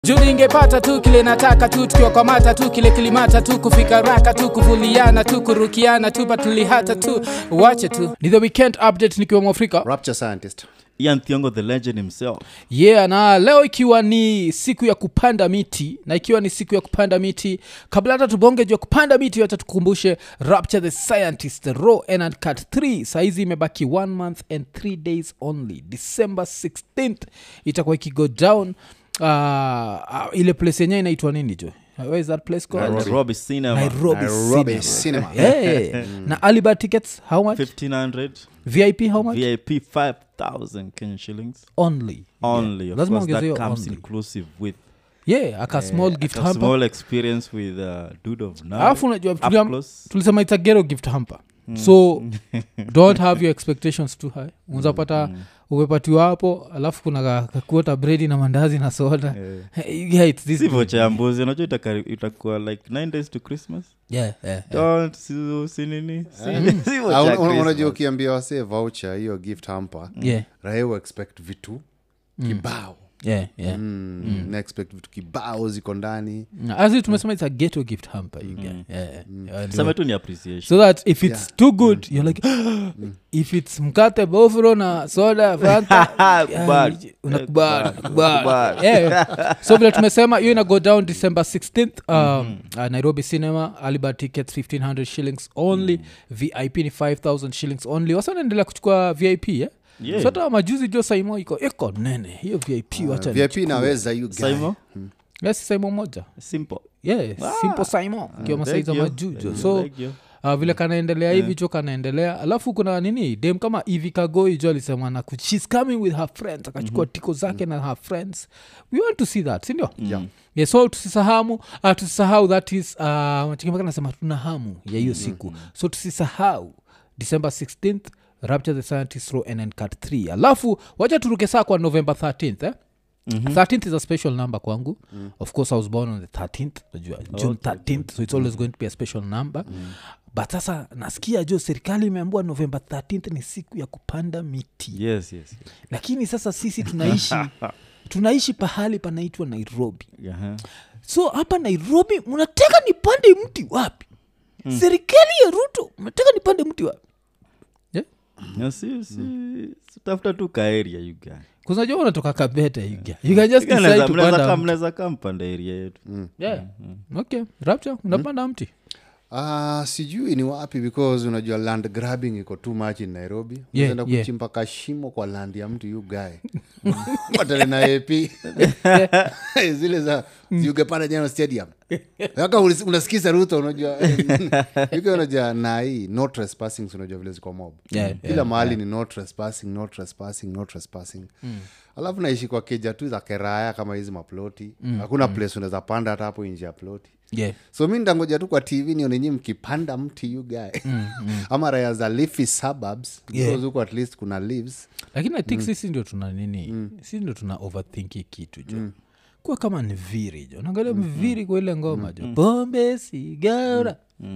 juu ningepata tu kile nataka tu tukiwakwamata tu kile kilimata tu kufika raka tu kuvuliana tu kurukiana tu patulihata tu wache tu ni the weekend update nikiwa mwafrika rapture scientist ian thiongo the legend himself yeah na leo ikiwa ni siku ya kupanda miti na ikiwa ni siku ya kupanda miti kabla hata tubonge juu ya kupanda miti wacha tukumbushe rapture the scientist raw and cut 3 saizi imebaki one month and three days only december 16th itakuwa ikigo down uh, uh, ile place yenyewe inaitwa nini jo where is that place called nairobi cinema nairobi, Nairobi cinema. Cinema. Yeah. na alibar tickets how much 1500 vip how much vip 5000 kenyan shillings only only Yeah. of lazima course that ongezeyo comes only inclusive with yeah aka small gift a hamper small experience with uh, dude of now alafu unajua up tuliam- close tulisema it's a gero gift hamper so don't have your expectations too high unzapata umepatiwa hapo alafu kuna ka- kakuota bredi na mandazi na soda yeah, it's this sivyo cha mbuzi unajua itakari- itakuwa like 9 days to christmas yeah, yeah, yeah. don't si- si nini Si- sivyo Ah, cha una- una- unajua Christmas. ukiambia wasee voucher hiyo gift hamper yeah, raia expect vitu kibao yeah, yeah. mm. na expect vitu kibao ziko ndani Na asi tumesema it's a ghetto gift hamper you get. Yeah, yeah. Yeah, sema tu ni appreciation so that if it's too good you're like if it's mkate bofro na soda fanta Kubali. yeah, unakubali, unakubali. Kubali. Yeah. so vile tumesema hiyo ina go down december 16th um, uh, nairobi cinema alibar tickets 1500 shillings only vip ni 5000 shillings only wasa naendelea kuchukua vip yeah? Yeah. so hata majuzi jo saimo iko iko nene hiyo vip wacha vip inaweza you guy. Saimo? yes saimo moja simple yeah, simple saimo kiwa masaiza Thank you. majujo so Thank you. uh, vile kanaendelea hivi cho kanaendelea alafu kuna nini dem kama ivi kagoi jo alisema na ku- shes coming with her friends akachukua tiko zake na her friends we want to see that sindio Yeah. yeah, so tusisahamu uh, tusisahau that is uh, chikimaka nasema tuna hamu ya hiyo siku so tusisahau december 16th rapture the scientist row and cut 3 alafu wacha turuke saa kwa november 13th eh? Mm-hmm. 13th is a special number kwangu mm. of course i was born on the 13th najua june 13th so it's always going to be a special number mm. but sasa nasikia jo serikali imeambua november 13th ni siku ya kupanda miti yes yes, yes. lakini sasa sisi tunaishi tunaishi pahali panaitwa nairobi Aha. so hapa nairobi mnataka nipande mti wapi mm. serikali ya ruto mnataka nipande mti wapi yeah? Na si- si- si tafuta tu kaeria yuga kuznajua unatoka kabete yuga you can just decide to panda mti. mnaweza kaa mpanda eria yetu yeah. okay rapture unapanda mti Ah, sijui ni wapi because unajua land grabbing iko too much in nairobi Yeah, Unaenda yeah. kuchimba kashimo kwa land ya mtu yu gae patale na ap zile za ugepanda jana stadium aka unasikiza ruto unajua yuke unajua na hii no trespassing si unajua vile ziko mob Yeah, kila mahali ni no trespassing no trespassing no trespassing alafu naishi kwa keja tu za keraya kama hizi maploti hakuna place unaweza panda hata hapo nje ya ploti yeah. so mi ndangoja tu kwa tv nionenyi mkipanda mti you guy ama raya za leafy suburbs because huko at least kuna leaves lakini i think sisi ndio tuna nini sisi ndio tuna overthink hii kitu jo kuwa kama ni viri jo naangalia mviri kwa ile ngoma jo pombe sigara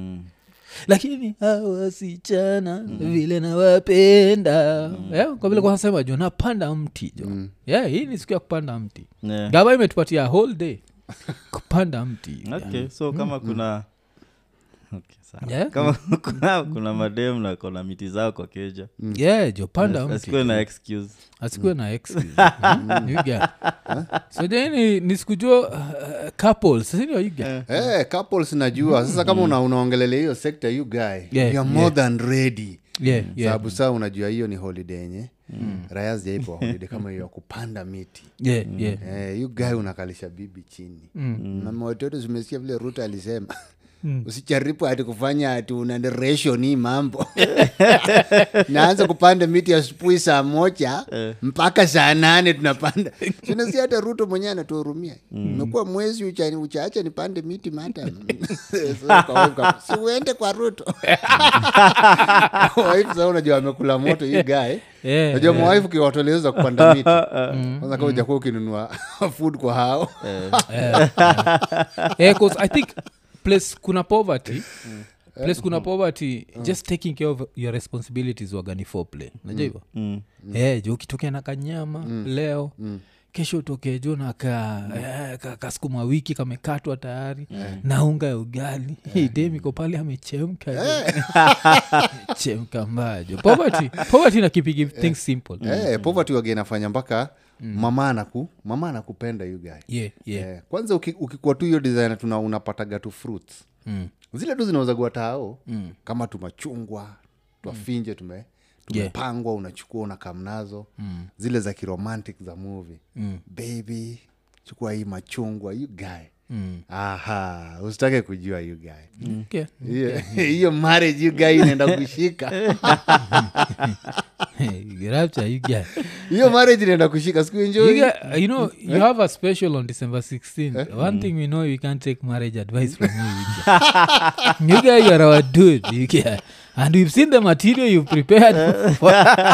lakini hawa wasichana vile nawapenda yeah, kwa vile kwasema jo napanda mti jo yeah, hii ni siku ya kupanda mti Yeah. gava imetupatia whole day kupanda mti okay so kama kuna okay, sawa. Yeah. kama kuna, kuna madem na kona miti zao kwa keja yeah jo panda mti asikuwe na excuse asikuwe na excuse. Mm, you get. so jani nisikujua uh, couples sindio you get? hey, couples najua sasa kama una, unaongelelea hiyo sekta you guy Yeah, you're more than ready yeah, yeah, sababu saa unajua hiyo ni holiday yenye raya zijaipa holiday kama hiyo ya kupanda miti yeah, yeah. Eh, yu guy unakalisha bibi chini na mawatoto zimesikia vile ruto alisema usijaribu ati kufanya ati una ration hii mambo naanza kupanda miti asubuhi saa moja mpaka saa nane tunapanda sinasi hata ruto mwenyewe anatuhurumia imekuwa mwezi uchani uchaacha nipande miti mata siuende kwa ruto waifu saa unajua amekula moto hii gae Yeah, najua mwaifu kiwatoleza kupanda miti kwanza kama ujakuwa ukinunua food kwa hao Eh, 'cause i think place kuna poverty place kuna poverty just taking care of your responsibilities wagani for play najua hivo mm. Eh, jo ukitokea na kanyama leo kesho utoke jo na ka, eh, ka, kasukuma wiki kamekatwa tayari na unga ya ugali Hii dem iko pale amechemka jo. chemka mbajo poverty poverty na kipigi things simple Eh, poverty wage inafanya mpaka mama anaku mama anakupenda you guy yeah, yeah. Eh, kwanza uki- ukikuwa tu hiyo design tuna unapataga tu fruits Mm. zile tu zinawezagua tao mm. kama tumachungwa twafinje tume tumepangwa unachukua unakamnazo mm. zile za kiromantic za movie mm. baby chukua hii machungwa you guy mm. aha usitake kujua you guy Okay. hiyo hiyo marriage you guy inaenda kushika Rapture, you get- hiyo marriage inaenda kushika siku you enjoy get- you know you have a special on december 16th one thing we know we can't take marriage advice from you you get. you guys are our dude you get. and we've seen the material you've prepared for.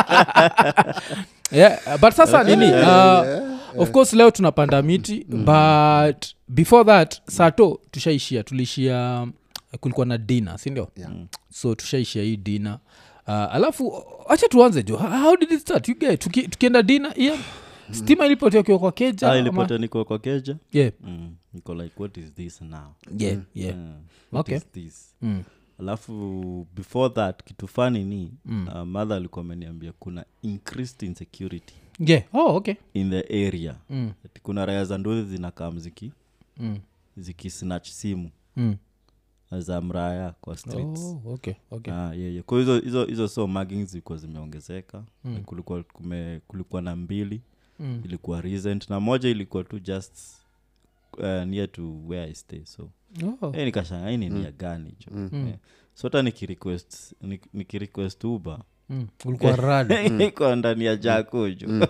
yeah but sasa nini uh, of course leo tunapanda miti but before that sato tushaishia tuliishia um, kulikuwa na dina sindio Yeah. so tushaishia hii dina uh, alafu acha tuanze jo how how did it start you get, tuki, tukienda dina yeah. stima ilipotea ukiwa kwa keja Ah, ama- ilipata niko kwa keja yeah, mm. niko like what is this now yeah, yeah. Mm. what Okay. is this Mm. alafu before that kitu fani ni mm. uh, mother alikuwa ameniambia kuna increased insecurity yeah. oh, okay in the area mm. Ati kuna raya za ndozi zinakaa mziki Mm. zikisnatch simu Mm. za mraya kwa streets Oh, okay, okay. Ah, yeah, yeah. kwa hizo hizo hizo so muggings zilikuwa zimeongezeka mm. kulikuwa, kume, kulikuwa na mbili Mm. ilikuwa recent na moja ilikuwa tu just uh, near to where i stay so Oh. hey, nikashanga hii ni nia gani jo yeah. so hata nikirequest nik- nikirequest uber Mm. ulikuwa rada iko ndani ya jako jo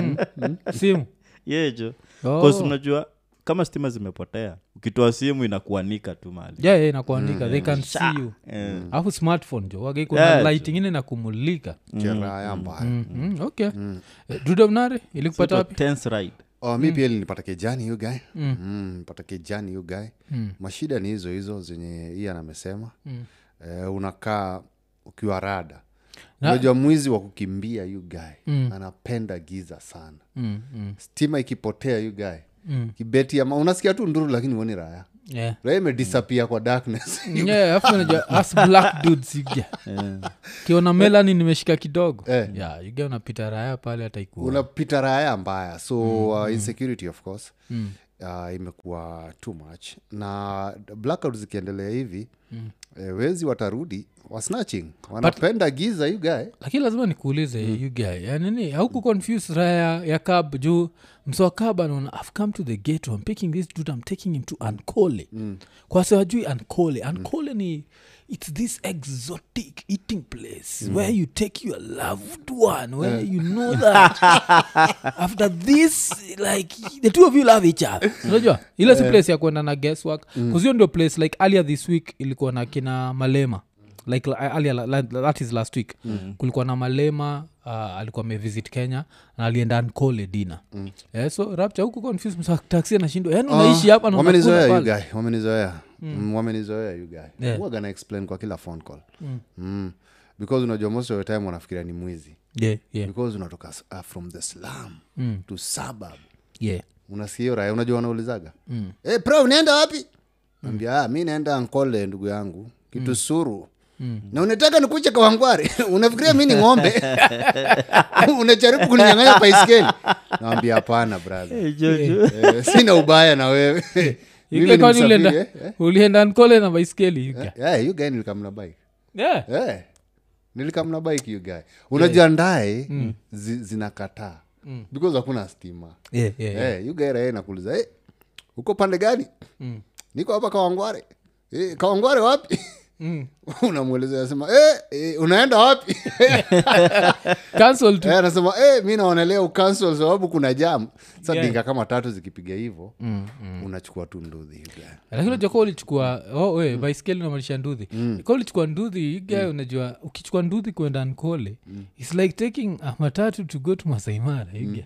simu yeah jo Oh. Cause unajua kama stima zimepotea ukitoa simu inakuanika tu mali yeah, yeah, inakuandika they can see you Eh, alafu smartphone jo wage kuna Yeah, light ingine na kumulika cheraya mbaya mm. Mm. okay Eh, dudamnare so ilikupata it was wapi tense ride oh, mi pia nilipata kejani yu guy mm. nipata kejani yu guy mashida ni hizo hizo zenye ian amesema mm. eh, unakaa ukiwa rada unajua mwizi wa kukimbia yu guy mm. anapenda giza sana mm. Mm. stima ikipotea yu guy mm. kibeti ama unasikia tu nduru lakini uoni raya Yeah. raya imedisapia kwa darkness Yeah, alafu unajua us black dudes you get. kiona melani nimeshika kidogo Eh. yeah, you get unapita raya pale hata ikuwa unapita raya mbaya so uh, insecurity of course uh, imekuwa too much na blackout zikiendelea hivi mm. eh, wezi watarudi wasnatching wanapenda giza you guy lakini lazima nikuulize mm. you guy ya nini hauku confuse raya ya cab juu msoa cab anaona i've come to the gate i'm picking this dude i'm taking him to ankole mm. kwa sewajui ankole ankole ni it's this exotic eating place mm. where you take your loved one where you know that after this like the two of you love each other unajua ile si place ya kwenda na guesswork kuzio ndio place like earlier this week ilikuwa na kina malema like la- earlier, la- la- that is last week mm. kulikuwa na malema uh, alikuwa amevisit kenya na alienda ankole dina mm. yeah, so rapcha huku confuse msa taxi anashindwa yani unaishi hapa na wamenizoea unakula you pale. guy wamenizoea mm. wamenizoea you guy Yeah. huwa gana explain kwa kila phone call mm. Mm. because unajua most of the time wanafikiria ni mwizi yeah, yeah, because unatoka s- uh, from the slum Mm. to suburb yeah. unasikia hiyo raya unajua wanaulizaga mm. hey, pro unaenda wapi ambia ah, mi naenda ankole ndugu yangu kitu suru mm. na unataka nikuche kawangware unafikiria mi ni ng'ombe unajaribu kuninyang'anya paiskeli nawambia hapana brother hey, jojo eh, sina ubaya na wewe Mimi Ike ni kwani msafiri, ulienda eh, eh. ulienda nkole na baiskeli you guy. Eh, you guy nilikamna bike yeah. Eh, nilikamna bike you guy unajua ndae zi, zinakataa because hakuna stima Yeah, yeah, yeah. Eh, you guy raia nakuuliza hey, uko pande gani niko hapa kawangware Eh, kawangware wapi unamweleza asema eh, eh, unaenda wapi Cancel tu. Eh, anasema eh, mi naonelea ukansel sababu kuna jam sa dinga kama tatu zikipiga hivo unachukua tu ndudhi you guy. lakini unajua ka ulichukua oh, we baiskeli unamaanisha nduthi ka ulichukua nduthi iga unajua ukichukua nduthi kwenda nkole its like taking a matatu to go to masaimara iga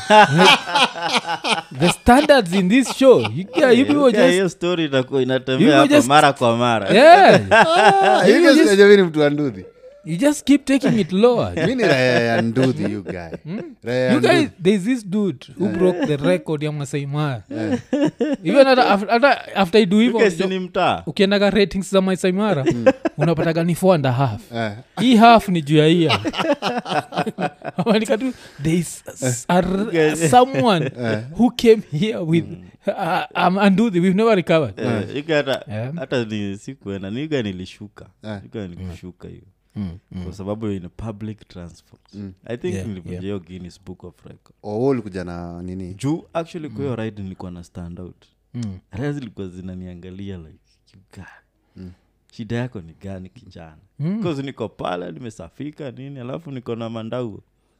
the standards in this show iga you people Yeah, just hiyo story itakuwa You inatembea hapa just- mara kwa mara yeah Ah, you guys unajua mi ni mtu wa ndudhi you just keep taking it lower mi ni raya ya nduthi you guy raya ya you guys nduthi there's this dude who broke the record ya masai mara even hata af- hata after i do hivyo Guys, ni mtaa ukiendaga ratings za masai mara unapataga ni four and a half Eh. hii half ni juu ya hia Wanaandika tu there is s- a r- someone who came here with uh, um, anduthi we've never recovered Eh, ika hata Yeah. hata ni sikuenda niga nilishuka Eh. niga nikushuka hiyo Mm, mm. kwa sababu in public transport i think Yeah, nilivunja yeah. hiyo guinness book of record Oh, ulikuja na nini juu actually kwa hiyo ride nilikuwa na stand out Mm. raya zilikuwa zinaniangalia like you guy shida yako ni gani kijana Mm. bcause niko pale nimesafika nini alafu niko na mandau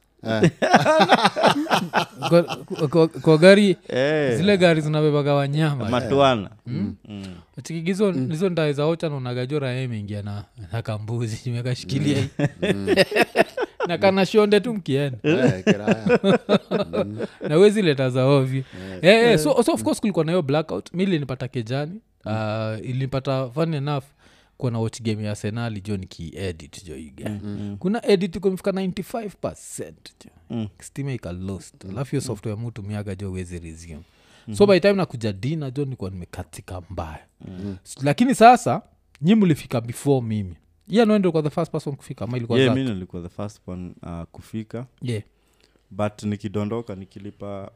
Kwa- kwa- kwa gari Eh, zile gari zinabebaga wanyama matwana Mm. chikigizo hizo ndae za ocha naonagajora ye imeingia na, na kambuzi imekashikilia hii. na kana shonde tu mkienda Eh, kiraya na wezi leta za ovyo Eh, eh, so, so of course kulikuwa na hiyo blackout mi ilinipata kejani uh, ilinipata fun enough kuwa na watch game ya arsenali jo nikiedit jo iga kuna edit kumefika 95 jo Mm. stima ika lost alafu hiyo software mutumiaga jo wezi resume so by time nakuja dina jo nikuwa nimekatika mbaya S- lakini sasa nyi mlifika before mimi iya noendo kwa the first person kufika ama ilikuwa yeah, Zack? mi nilikuwa the first one uh, kufika yeah. but nikidondoka nikilipa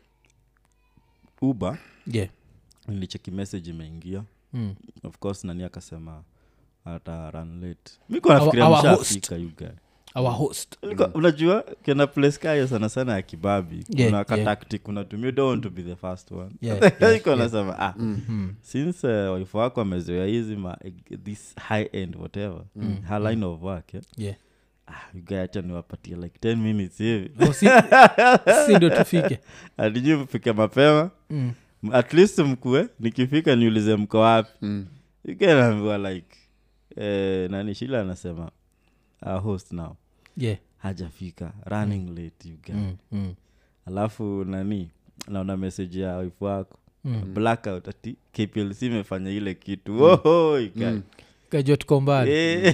uber yeah. nilicheki message imeingia Mm. of course nani akasema ata run late miko nafikiria our mshafika you guy our host Ulikuwa- unajua kena place kayo sana sana ya kibabi Yeah, kuna yeah. katactic unatumia don't want to be the first one Yeah, yeah, iko nasema ah since uh, wife wako amezoea hizi ma this high end whatever her line of work yeah? yeah. ah, you guy acha niwapatie like 10 minutes hivi Oh, si, si ndo tufike atijui mfike mapema mm. M- at least mkue nikifika niulize mko wapi Mm. ikanaambiwa like eh, nani shila anasema uh, host now yeah. hajafika running late you guy mm. Mm. alafu nani naona message ya wife wako Mm. blackout ati kplc imefanya ile kitu Woho, ika- kajua tuko mbali Eh.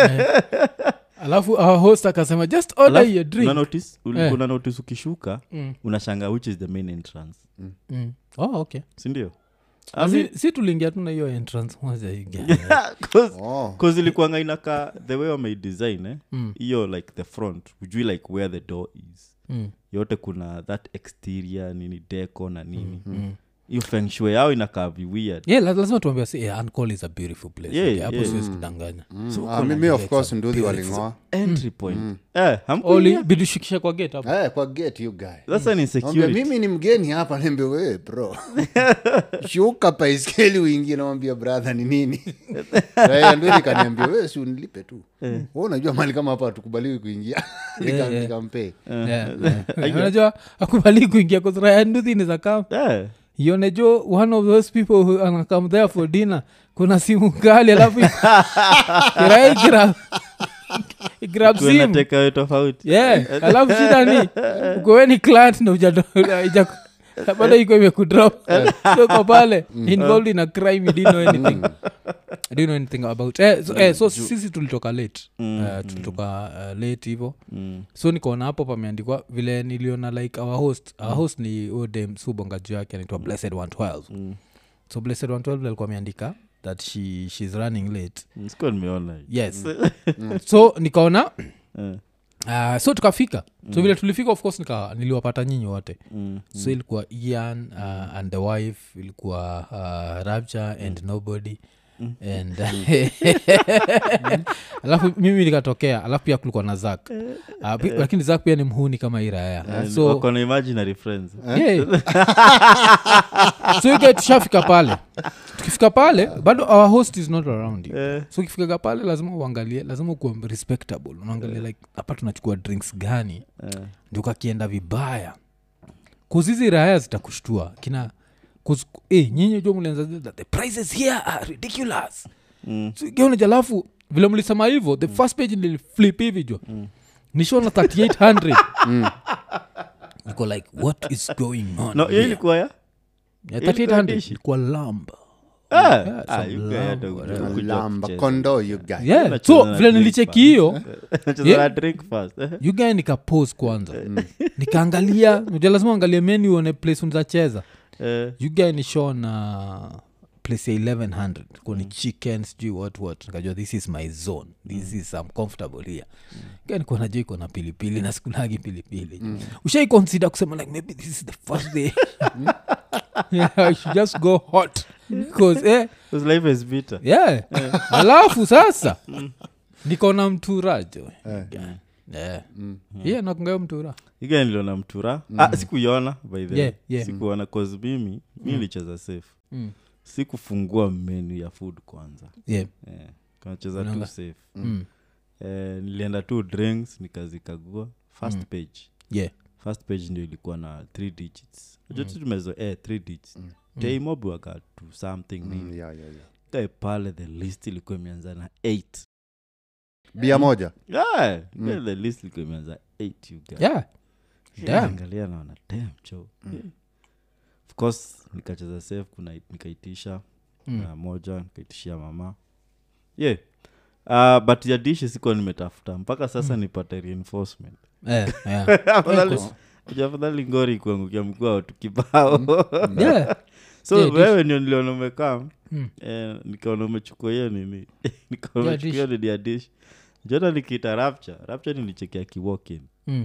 alafu our host akasema just order Alafu, your drink una notice, uli- Eh. una notice ukishuka mm. unashanga which is the main entrance Mm. oh, okay sindio si, si tuliingia tuna hiyo entrance moja hii gari. Oh. ilikuanga inaka the way wameidesign eh? Mm. hiyo like the front ujui like where the door is Mm. yote kuna that exterior nini deco na nini Mm. hiyo feng shui yao inakaa viweird yeah, la- lazima tuambia si yeah, Ankole is a beautiful place Yeah, Okay, hapo yeah. siwezi kudanganya Mm. Ah, mimi of course nduthi walingoa entry point eh, hamkuingia? oli bidushikisha kwa gate hapo Eh, kwa gate you guy sasa ni Naambia, security mimi ni mgeni hapa nembe wewe bro shuka paiskeli uingie nawambia brother ni nini Raya nduthi kaniambia wewe si unilipe tu Wewe unajua mali kama hapa hatukubaliwi kuingia yeah. nikampee Yeah, yeah. unajua akubali kuingia kuzrayanduthini za kam eh. ionejo one of those people who anakam there for dinner kuna simu kali alafu kirai grab grab Kuwe na simu takeaway tofauti yeah alafu shida ni ukoweni client na uja- uja- bado iko imekudrop so uko pale involved in a crime you didn't know anything I didn't know anything about eh, so, eh, so sisi tulitoka late Eh, tulitoka uh, late hivo Mm. so nikaona hapo pameandikwa vile niliona like our host our host ni odem subonga juu yake anaitwa blessed 112 Mm. so blessed 112 alikuwa ameandika that she, she's running late Mm, sikuwa nimeona hiyo. yes so nikaona Eh. uh, so tukafika so vile tulifika of course nika, niliwapata nyinyi wote Mm. so ilikuwa ian uh, and the wife ilikuwa uh, rapture and nobody and alafu mimi nikatokea alafu pia kulikuwa na zak uh, pi- lakini zak pia ni mhuni kama hii raya And so wako na imaginary friends yeah. so ike tushafika pale tukifika pale bado our host is not around you Eh. so ukifikaga pale lazima uangalie lazima ukuwa respectable unaangalia like hapa tunachukua drinks gani Eh. ndio kakienda vibaya kuzizi raya zitakushtua kina kuz, eh, nyinyi jo mlianza that the prices here are ridiculous Mm. so, geoneja alafu vile mlisema hivyo the first page niliflip hivi jo nishona 3800 niko like what is going on no hiyo here? ilikuwa ya Yeah, ilikuwa 3800 dishi. ilikuwa lamba Ah, Yeah, ah, some you guy lamb, hata whatever. kujua lamba kucheza. kondo you guy yeah. Unacheza so na vile drink nilicheki hiyo Unacheza Yeah. na drink first. Eh, yugae nikapose kwanza nikaangalia unajua lazima angalie menu uone place unzacheza eh, yugae ni show na place ya 1100 kuni chicken sijui what what nikajua this is my zone this is I'm comfortable here mm. nikuwa najua iko na pilipili na sikulagi pilipili mm. ushai consider kusema like maybe this is the first day yeah, I should just go hot because eh, because life is bitter. yeah. alafu sasa niko na mtura jo yeah. yeah, nakungayo mtura You guy niliona mtura ah, sikuiona by the way. Yeah, yeah. sikuona cause mimi mi nilicheza safe Mm. sikufungua menu ya food kwanza yeah. eh, kanacheza tu Unaona? safe Mm. eh, nilienda tu drinks nikazikagua first page yeah. first page ndio ilikuwa na three digits mm. tu tumezo eh, three digits mm. taimobi waka to something Mm, nini yeah, yeah, yeah. kae pale the list ilikuwa imeanza na eight bia moja yeah, mm. the list ilikuwa imeanza eight you guys. yeah. Damn. angalia naona dam cho yeah. of course nikacheza safe kuna nikaitisha Mm. na moja nikaitishia mama yeah uh, but ya dishi sikuwa nimetafuta mpaka sasa nipate reinforcement Eh, yeah. Afadhali- Unajua afadhali ngori kuangukia mkuu watu kibao yeah. so Yeah, dish. wewe ndio niliona umekaa Mm. eh, nikaona umechukua hiyo nini nikaona Yeah, umechukua hiyo nini ya dish jota nikiita rapture rapture nilichekia kiwokin Mm.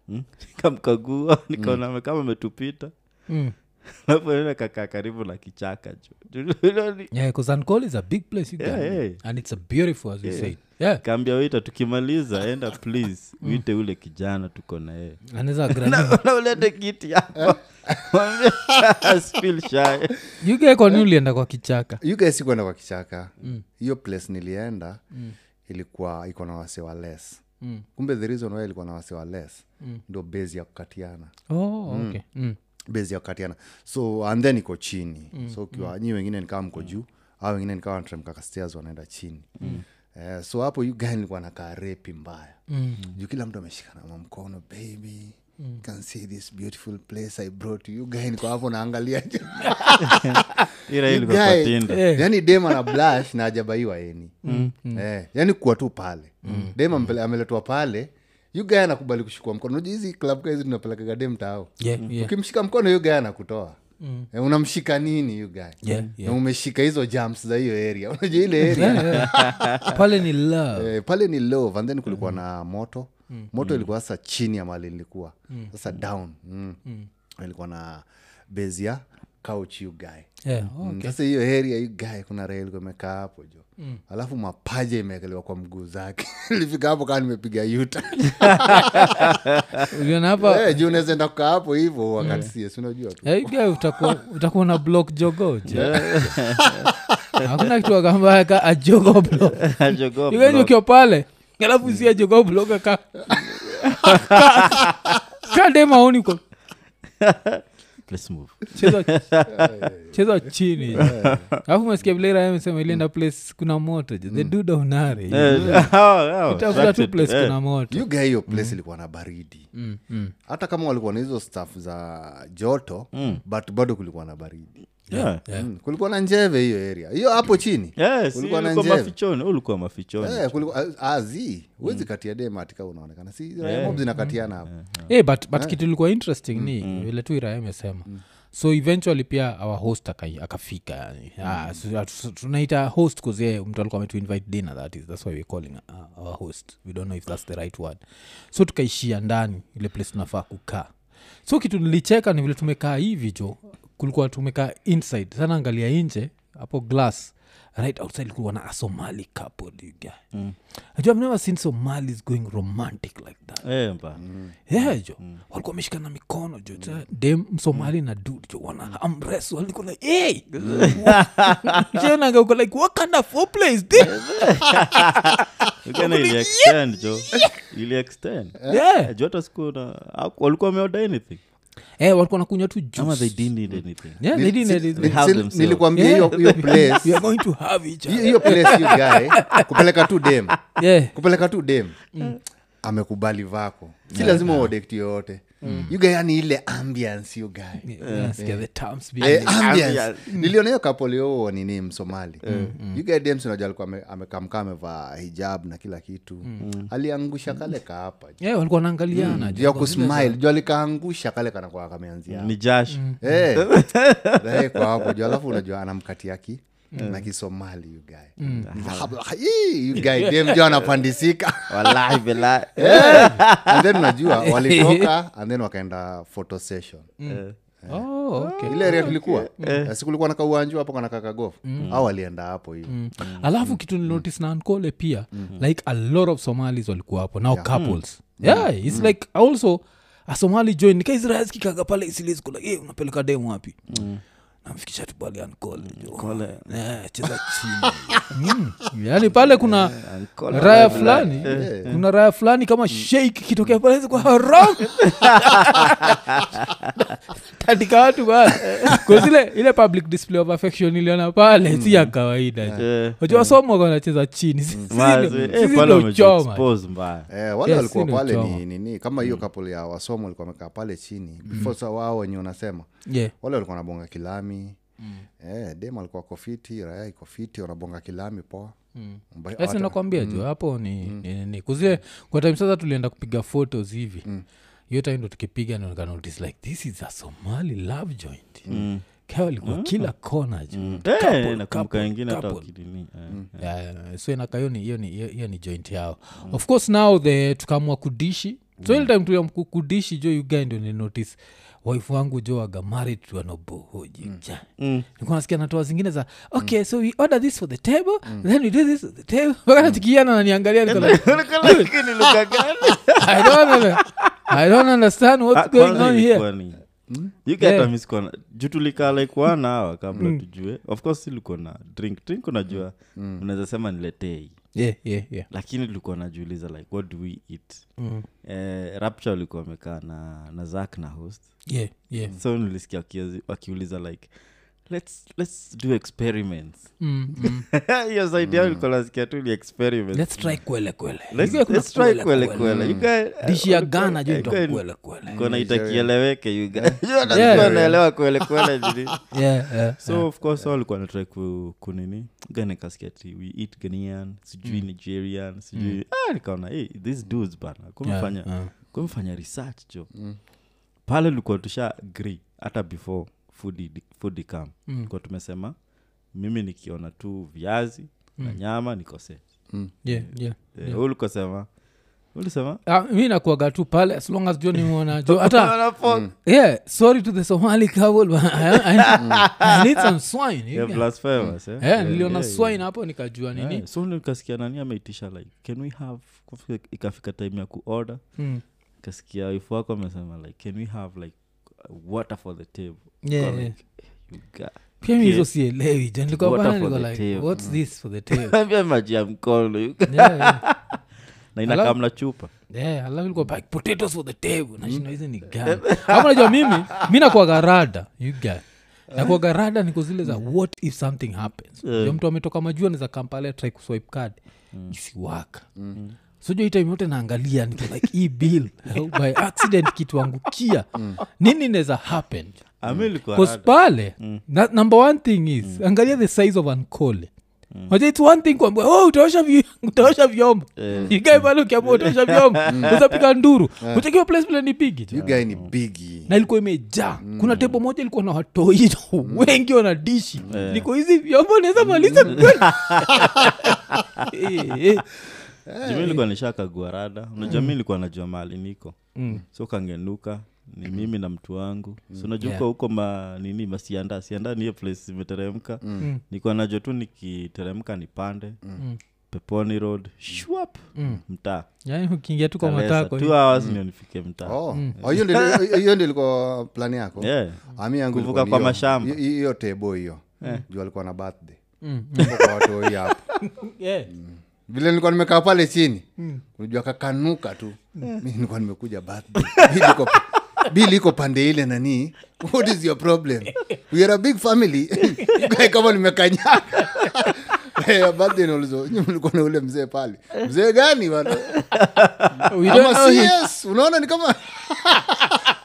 nikamkagua nikaona ame- kama ametupita Mm. alafu enda kakaa karibu na kichaka jo Yeah, 'cause Ankole is a big place you Yeah, can- yeah. and it's a beautiful as you said yeah kaambia wita tukimaliza enda please uite ule kijana tuko na yeye anaweza grani na ulete kiti yako Mwambie asfeel shy. you guy kwani ulienda kwa kichaka you guys sikuenda kwa kichaka hiyo place nilienda ilikuwa iko na wase wa less Mm. kumbe the reason why ilikuwa na wase wa less ndo base ya kukatiana oh, okay. mm. base ya kukatiana so and then iko chini so ukiwa nyi wengine nikawa mko juu au wengine nikawa nateremka stairs wanaenda chini Eh, so hapo you guy nilikuwa nakaa repi mbaya Mm. juu kila mtu ameshikana mamkono baby can see this beautiful place i brought you You guy niko hapo naangalia Ila You ilikuwa kwa guy- Tinder. Eh. yani dem ana blash na ajabaiwa eni eh, yani kuwa tu pale dem ampele- ameletwa pale yugae anakubali kushikwa mkono unajua hizi klab hizi tunapelekaga dem tao yeah, yeah. ukimshika mkono yugae anakutoa eh, unamshika nini yugae Yeah, na umeshika hizo jams za hiyo area unajua ile area pale ni love eh, pale ni love and then kulikuwa na moto moto ilikuwa sasa chini ya mali nilikuwa sasa down mm. ilikuwa na base ya couch you guy yeah, Mm, okay. sasa hiyo area you guy kuna raha ilikuwa imekaa hapo jo alafu mapaja imeekelewa kwa mguu zake ilifika hapo kaa nimepiga yuta uliona hapa Eh, juu unaweza enda kukaa hapo hivo wakati cs unajua tu Eh, guy utakuwa utakuwa na block jogoje hakuna kitu akambaya a jogo block Jogoo Iwe block. ukiwa pale alafu sia jogo block ka kademaoni ko Let's move. cheza cheza chini alafu mesikia vile Raya amesema ilienda place kuna moto je the duda unare Eh, hao- hao, tafuta tu attracted. place Eh, kuna moto you guy hiyo place ilikuwa na baridi Mm, mm. hata kama walikuwa na hizo staff za joto but bado kulikuwa na baridi yeah. Yeah. mm. kulikuwa na njeve hiyo area hiyo hapo chini Yes, Kulikuwa na ulikuwa njeve. mafichoni ulikuwa mafichoni Eh, kulikuwa- ah, ah, zi huwezi katia dematika unaonekana si raya mob zinakatiana hapo Eh, but, but kitu ilikuwa interesting ni vile tu iraya amesema so eventually pia our host akai- akafika yani Ah, so- atu- tunaita host kuzie mtu alikuwa ametu invite dinner that is that's why we're calling uh, our host we don't know if that's the right word so tukaishia ndani ile place tunafaa kukaa so kitu nilicheka ni vile tumekaa hivi jo kulikuwa tumekaa inside sana angalia nje hapo glass right outside kulikuwa na a somali couple you guy mm. i've never seen somalis going romantic like that Eh, mpa. yeah, jo walikuwa wameshikana mikono jo mm. dem msomali na dud jo wana amres waliko like hey! Shonanga uko like what kind of foreplay is this Again, ili extend, jo ili extend yeah. Eh, juu hata siku na haku- walikuwa wameorder anything eh, walikuwa nakunywa tu ama they juice didn't need anything yeah, they didn't Si- need ni- it. have si- themselves. nilikwambia Yeah. hiyo hiyo place we are going to have each hiyo other hiyo place you guy kupeleka tu dem yeah kupeleka tu dem amekubali vako si lazima uodekti yoyote you guy yani ile ambience you guy Yeah, nasikia the terms Eh, behind it. ambience. ambience. niliona hiyo kapolio nini msomali You guy Dems unajua alikuwa ame- amekamkaa amevaa hijab na kila kitu aliangusha kale kaapa Yeah, walikuwa naangaliana juu ya kusmile juu alikaangusha kale kanakuwa kameanzia ni jasho Eh, eh, kwa hapo juu alafu unajua anamkatia ki na kisomali you guy Hii, you guy dem juu anapandisika wallahi billahi. and then unajua walitoka and then wakaenda photo session Oh, okay. ile area tulikuwa Eh, si kulikuwa na kauanju hapo kana kakagof au walienda hapo hiyo alafu kitu nilinotice na ankole pia like a lot of somalis walikuwa hapo now couples yeah its like also a somali join nikaisraelskikaga pale isilisku like hey, unapeleka demu wapi namfikisha tu pale ankole Kole. cheza chini mm. yani pale kuna Ankole raya wallahi. fulani kuna raya fulani kama sheik kitokea pale kwa haram tandika watu bana kazile ile public display of affection iliona pale si ya kawaida Eh, wajua somo wanacheza chini Sisi mazi, ndo- eh, sisi pale ndo choma wamejiexpose mbaya Eh, wale Yes, walikuwa si ni pale uchoma. ni nini kama hiyo couple ya wasomo walikuwa wamekaa pale chini before sa wao wenye unasema Yeah. wale walikuwa wanabonga kilami eh, dem alikuwa kofiti raya iko fiti wanabonga kilami poa Mba- Yes, hata- nakwambia jo hapo ni ni- ni kuzile kwa time sasa tulienda kupiga photos hivi hiyo time ndo tukipiga notice like this is a somali love joint mm. alikuwa kila kona jo Eh, Couple, nakumbuka couple, wengine hata couple. wakidini eh. Yeah, yeah, so inaka hiyo ni- hiyo ni- hiyo- hiyo ni joint yao of course now the tukamua kudishi so ile time tuliam ku- kudishi jo ugae ndio nilinotice wife wangu jo aga married to an obohoji ja nilikuwa nasikia natoa zingine za okay so we order this for the table then we do this for the table mpaka tukiana naniangalia niko like, Lakini lugha gani? I don't, under- I don't understand what's Ah, going kwanza on ilikuwa here ni- You get Yeah. a miss corner. juu tulikaa like one hour kabla tujue of course ilikuwa na drink drink unajua unaweza sema niletei yeah, yeah, yeah. lakini tulikuwa najiuliza like what do we eat Mm. eh, rapture walikuwa wamekaa na, na zak na host Yeah, yeah. so nilisikia wakiazi- wakiuliza like let's, let's do experiments Mm, mm. hiyo zaidi yao ilikuwa nasikia tu ni experiments let's try kwele kwele Let's- Ikuwe kuna let's try kwele kwele kwele. kwele. You guy- dishi ya walikuwa- gana jo eh, ndo guy- kwele kwele Kwa naita Nigeria. kieleweke you guy. Unajua Yeah. wanaelewa kwele kwele nini. yeah, yeah, so of course wao walikuwa natrai ku, kunini ganekasikia ti we eat ganian sijui nigerian sijui ah, nikaona hey, these dudes bana yeah, kumefanya yeah. kumefanya research jo pale ulikuwa tusha agree hata before food i- food ikam Mm. kwa tumesema mimi nikiona tu viazi na nyama nikose yeah, yeah. yeah. ulikosema ulisema Ah, mi nakuaga tu pale as long as jo nimeona jo hata yeah sorry to the somali couple but I, I, I need some swine you Yeah, get- blasphemous, eh? yeah, niliona yeah, swine hapo nikajua nini Yeah, so nikasikia nani ameitisha like can we have kufika- ikafika time ya kuorder Mm. kasikia wifu wako amesema like can we have like water for the table Yeah, Kwa yeah. like, you got- pia mi Yeah. hizo sielewi jo nilikuwa Water pale for niko the like table. what's this for the table Ambia maji ya mkono you got- yeah, yeah. na inakamna chupa Yeah, alafu ilikuwa like potatoes for the table nashinda hizi ni gani hapo najua mimi mi nakuaga rada you get nakuaga rada niko zile za what if something happens yeah. mtu ametoka majua niza kampale try kuswipe card isiwaka so jo time yote naangalia niko like hii bill by accident kituangukia nini neza happen ami ilikuwa bcause rada. pale na, number one thing is angalia the size of ankole Wacha its one thing kwamba oh, utaosha vi- utaosha vyombo ikae pale ukiambia utaosha vyombo uzapiga nduru uchekiwa place vile ni bigi you guy ni bigi na ilikuwa imejaa kuna tebo moja ilikuwa na watoi wengi wana dishi liko hizi vyombo naweza maliza kweli Eh, eh. jumi ilikuwa nishakagua rada unajua mi ilikuwa najua mahali niko so kangenuka ni mimi na mtu wangu so najua Yeah. huko huko ma nini masianda sianda ni hiyo place imeteremka nikuwa najua tu nikiteremka nipande peponi road shwap mtaa yaani ukiingia tu kwa Kalesa. matako Two hours ndio nifike mtaa Oh. Oh, hiyo ndio- hiyo ndio ilikuwa plani yako Yeah. ami yangu Kuvuka ilikuwa ni kwa hiyo- mashamba. hiyo- hiyo tebo hiyo juu alikuwa na birthday Tuko kwa watoi hapo Yeah. vile nilikuwa nimekaa pale chini unajua kakanuka tu mi nilikuwa nimekuja birthday Bill iko- bill iko pande ile nani what is your problem we are a big family Guy kama nimekanyaga Eh, birthday naulizo "Nyinyi mlikuwa na ule mzee pale mzee gani bana We don't Ama know him. CS, unaona ni kama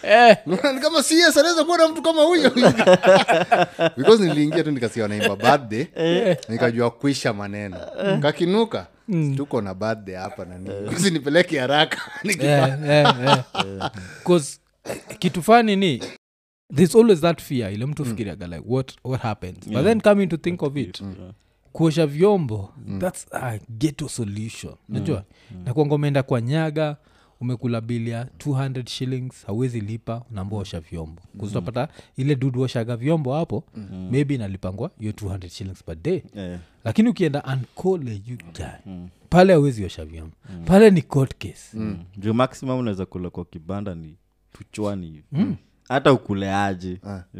Eh, Ni kama cs anaweza kuwa na mtu kama huyo because niliingia tu nikasikia wanaimba birthday nikajua kuisha maneno kakinuka tuko na birthday hapa nani usinipeleke haraka eh, eh, eh. 'Cause, eh, kitu fani ni there's always that fear ile mtu fikiriaga like what, what happens but then coming to think of it kuosha vyombo thats a ghetto solution najua mm. nakwanga umeenda kwa nyaga umekula bili ya 200 shillings hauwezi lipa unaambua osha vyombo kuzutapata ile dudu oshaga vyombo hapo maybe inalipangwa hiyo 200 shillings per day Eh, lakini ukienda ankole you guy pale hauwezi osha vyombo pale ni court case juu maximum unaweza kula kwa kibanda ni tuchwani hivi hata ukuleaje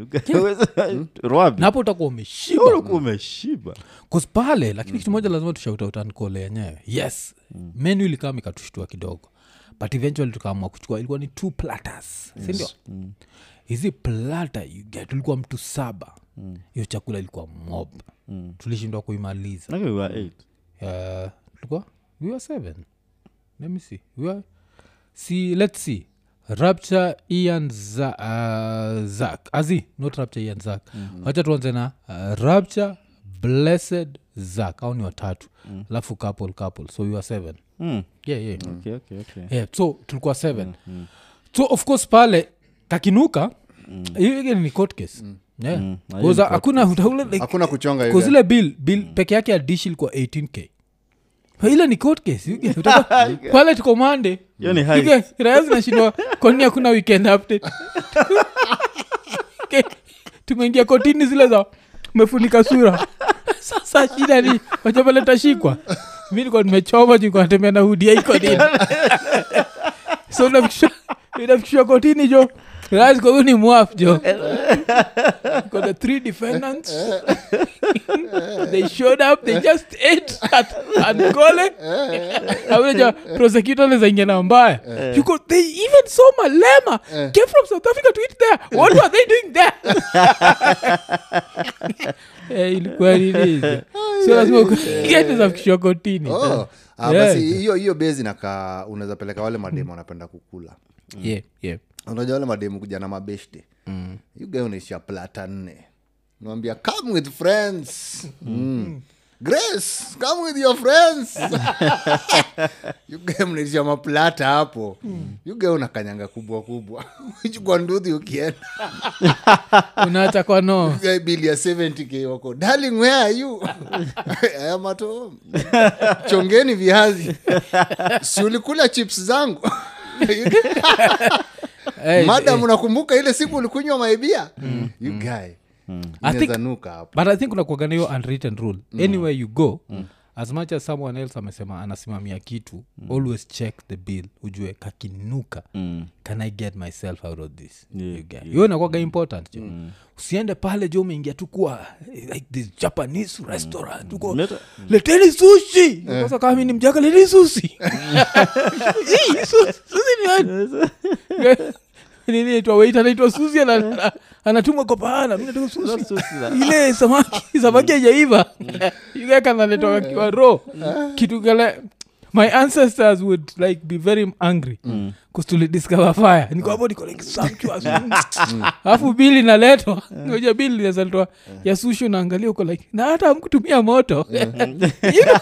rwabi na hapo utakuwa umeshiba ulikuwa umeshiba Cause pale lakini kitu moja lazima tushauta utankole yenyewe yes mm. menu ilikaa ikatushtua kidogo but eventually tukaamua kuchukua ilikuwa ni two platters sindio hizi plata you get ulikuwa mtu saba hiyo chakula ilikuwa mob Mm. tulishindwa kuimaliza Nake we were eight. uh, tulikuwa we were seven let me see we were see let's see rapture ian za, uh, zak azi not rapture ian zak mm-hmm. wacha tuanze na uh, rapture blessed zak au ni watatu alafu couple couple so we were seven Mm. yeah, yeah. Okay, okay, okay. yeah, so tulikuwa seven so of course pale kakinuka hiyo mm. ni court case yeah. Mm. Na hiyo Because ni court hakuna utaule like, hakuna kuchonga hiyo. kuzile bill bill peke yake ya dish ilikuwa 18k ile ni court case You get- utaka- pale tuko mande Hiyo ni high. raya zinashindwa kwanini hakuna weekend update Okay, tumeingia kotini zile za umefunika sura sasa shida ni wachapale tashikwa mi nikuwa nimechoma juu natembea na hudia iko nini so unafikishwa- unafikishwa kotini jo Rais kwa ni mwaf jo got the three defendants they showed up they just ate at Ankole aweja prosecutor lezaingia na mbaya you could, they even saw malema came from south africa to eat there what were they doing there Eh, ilikuwa nini so lazima uketizafikishwa kotini Oh. Ah, Yeah. basi hiyo hiyo bezi nakaa unaweza peleka wale mademu wanapenda kukula yeah, yeah. unajua wale mademu kuja na mabeshte mm. yuga unaishia plata nne unawambia come with friends mm. grace come with your friends yuga mnaishia maplata hapo yuga unakanyanga kubwa kubwa chukua nduthi ukienda unaacha kwa no Guy bili ya 70k wako darling where are you I am at home chongeni viazi si ulikula chips zangu Eh, madam unakumbuka ile siku ulikunywa maibia you guy think- nuka hapo but i think unakuagana hiyo unwritten rule anywhere you go as much as someone else amesema anasimamia kitu always check the bill ujue kakinuka Mm. can i get myself out of this Yeah, You get- hiyo inakwaga important jo usiende pale jo umeingia tu kuwa eh, like this japanese restaurant uko Leta- leteni sushi sasa kama mi ni mjaka leteni sushi Hii, su- sushi ni wapi? nini naitwa wait anaitwa susi ana- ana- anatumwa kwa paana mi nataka susi ile samaki samaki ajaiva yugekanaletwa akiwa ro kitu kale my ancestors would like be very angry mm. tulidiscover fire niko hapo niko like sumptuous alafu bili naletwa ngoja bili inazaletwa ya sushi unaangalia uko like na hata amkutumia moto You know?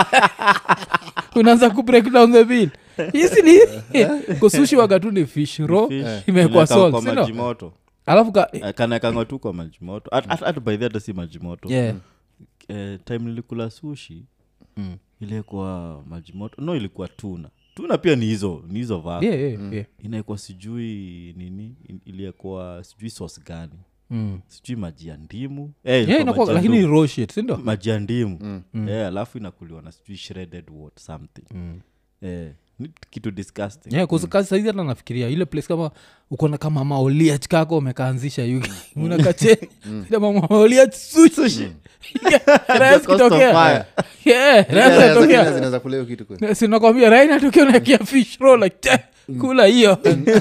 unaanza kubreak down the bill hisi ni kusushi waga ni fish ro Fish. imewekwa Inaweka salt kwa si ndio? maji moto alafu ka Eh, kanakangwa tu kwa maji moto Hata- hata hata by the hata si maji moto yeah. eh, time nilikula sushi Mm. ile kwa maji moto no ilikuwa tuna tuna pia ni hizo ni hizo vako Yeah, yeah, yeah. inaekwa sijui nini in- iliekwa sijui sos gani Mm. sijui maji ya ndimu eh, Yeah, ilikuwa inakuwa- maji ya lakini ndimu. ni raw shit, si ndio? maji ya ndimu Eh, alafu inakuliwa na sijui shredded what something eh, ni kitu disgusting Yeah, 'cause kazi saizi hata nafikiria ile place kama ukona kama maoliach kako umekaanzisha yuki unakache kama maoliach sushi rais Cost of kitokea fire. Yeah, rais Zingine kitokea zinaweza kula hiyo kitu kweli. sinakwambia rai natokea unakia fish roll like "Che, kula hiyo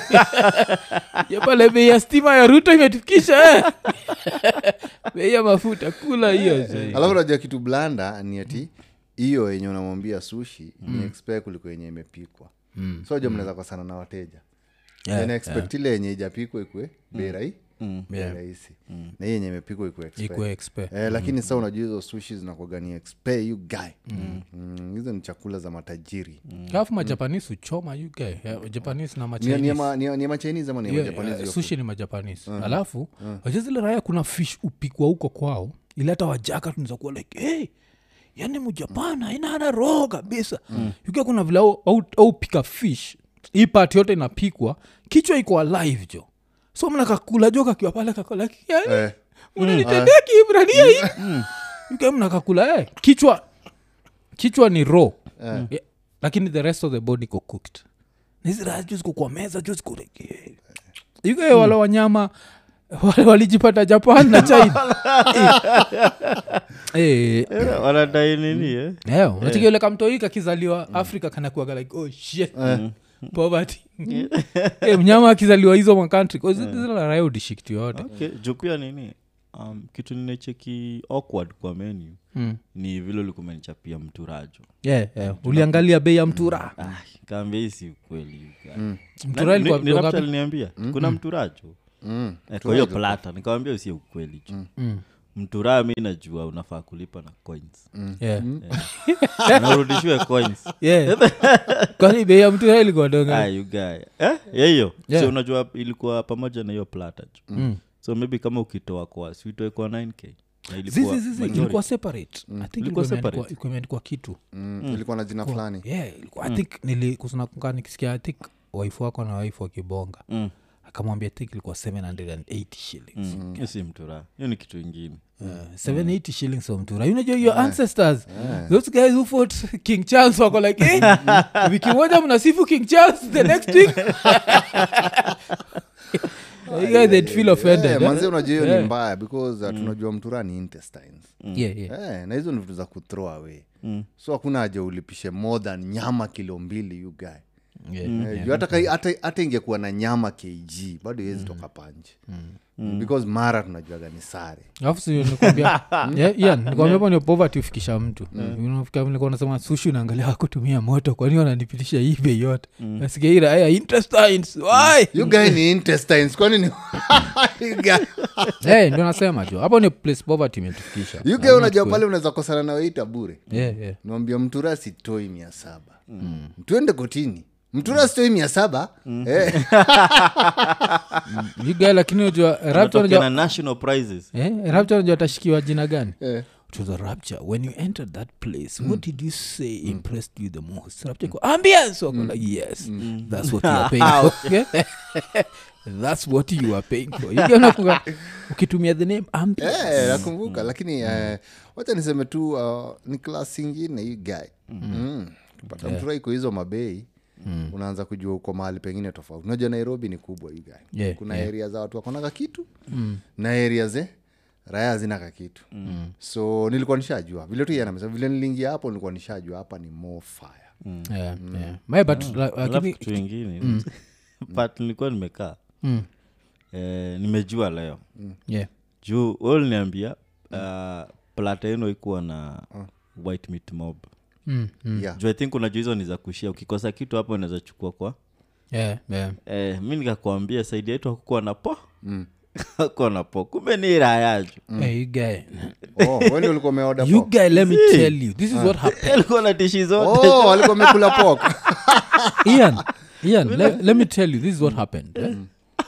Ya pale bei ya stima ya ruto imetufikisha eh. bei ya mafuta kula hiyo zee. alafu unajua kitu blanda ni ati hiyo yenye unamwambia sushi ni expect kuliko yenye imepikwa so jo mnaweza kosana na wateja Yeah, yeah, expect ile yenye ijapikwa ikwe bei rahi bei Yeah. rahisi na hii yenye imepikwa ikwe expe. ikwe expe Eh, lakini saa unajua hizo sushi zinakwagani expe you guy Mm, hizo ni chakula za matajiri alafu majapanese uchoma you guy Yeah, japanese na ni, ni, machinese ma, ni, ni machinese ama ni Yeah, majapanese yeah, hiyo sushi ni majapanese alafu wajua zile raya kuna fish upikwa huko kwao ili hata wajaka tunaweza kuwa like hey, yani mjapan aina hana roho kabisa mm. ukiwa kuna vile au, au, au pika fish hii part yote inapikwa kichwa iko alive jo so mnakakula jo kakiwa pale kakola yani Eh. mnanitendea kiibrania hii ukiwa mnakakula eh, kichwa kichwa ni raw yeah. lakini the rest of the body iko cooked niziraha juu ziko kwa meza juu ziko like, eh. yugae wale wanyama wale walijipata japan na china Eh, eh, wanadai nini eh? yeah, unacheki ule kamtoi kakizaliwa afrika kanakuaga like oh shit poverty Eh, mnyama akizaliwa hizo makantri zilaraia udishikti yote okay. juu pia nini um, kitu ninecheki awkward kwa menu Mm. ni vile likumenichapia mturajo yeah, yeah. uliangalia bei ya mtura kaambia hii si ukweli mtura ilikuwa dogo ngapi? aliniambia kuna mturajo Mm. Eh, kwa hiyo plata nikawambia usie ukweli ju Mm. mturaa mi najua unafaa kulipa na coins Yeah. narudishiwe coins Yeah. kwani bei ya mtura ilikuwa dogo Ah, ngapi? you guy. Eh, ya hiyo Yeah. so unajua ilikuwa pamoja na hiyo plata ju Mm. so maybe kama ukitoa kwa suitoe kwa 9k na ilikuwa Zizi, zizi, majority. ilikuwa separate i think Ilikuwa ilikuwa imeandikwa- separate. ilikuwa imeandikwa kitu Mm. ilikuwa na jina fulani yeah, ilikuwa, i think nilikusnakuka nikisikia i think waifu wako na waifu wakibonga Mm. akamwambia think ilikuwa 780 shillings Mm. hiyo si mturaa hiyo ni kitu ingine Uh, 780 shillings for mtura you know your ancestors those guys who fought king charles wako like hey, wiki moja mnasifu king charles the next week you guys they'd feel offended Eh, eh? manze unajua hiyo Yeah. ni mbaya because uh, tunajua mtura ni intestines yeah, yeah. Eh, na hizo ni vitu za kuthrow away Mm. so hakuna haja ulipishe more than nyama kilo mbili you guy Yeah, Eh, yeah. juu hata kai- hata hata ingekuwa na nyama kg bado iwezi toka panje because mara tunajuaga ni sare alafu si nikwambia yeah, yeah, nikwambia hapo ndio poverty hufikisha mtu Unafika nilikuwa nasema sushi unaangalia wakutumia moto kwani wananipitisha hii bei yote nasikia hii raya intestines why you guy ni intestines kwani ni You guy- hey, ndio nasema jo hapo ni place poverty imetufikisha you guy unajua pale unaweza kosana na weita bure yeah, yeah. nawambia mtura sitoi mia saba tuende kotini mtura sitoi mia saba eh, You guy lakini unajua rapture Unatokea unajua na national prizes eh, rapture unajua atashikiwa jina gani eh. to the rapture when you entered that place what did you say impressed you the most rapture go ambience wako like yes that's what you are paying for Okay? that's what you are paying for You get unakumbuka, ukitumia the name ambience Eh, nakumbuka lakini eh, wacha niseme tu uh, ni klas ingine hii guy mm. pata mtura iko hizo mabei unaanza kujua uko mahali pengine tofauti unajua nairobi ni kubwa hii guy Yeah, kuna area za watu wakonaga kitu na area ze raya zina kakitu so nilikuwa nishajua vile tu yanamesa vile niliingia hapo nilikuwa nishajua hapa ni more fire yeah, yeah. My, but la- alafu lakini kitu ingine but nilikuwa nimekaa Mm. eh, nimejua leo yeah. juu we uliniambia uh, plata yenu ikuwa na white meat mob Mm, mm. yeah. juu i think unajua hizo ni za kushia ukikosa kitu hapo unaweza chukua kwa Yeah, yeah. eh, mi nikakwambia saidi yetu hakukuwa na po hakuwa na po kumbe ni rayaju Hey, you guy. oh, weni ulikuwa umeoda you pork? guy let me tell you this is what happened alikuwa na tishi zote oh, walikuwa wamekula pok ian ian le, let me tell you this is what happened eh?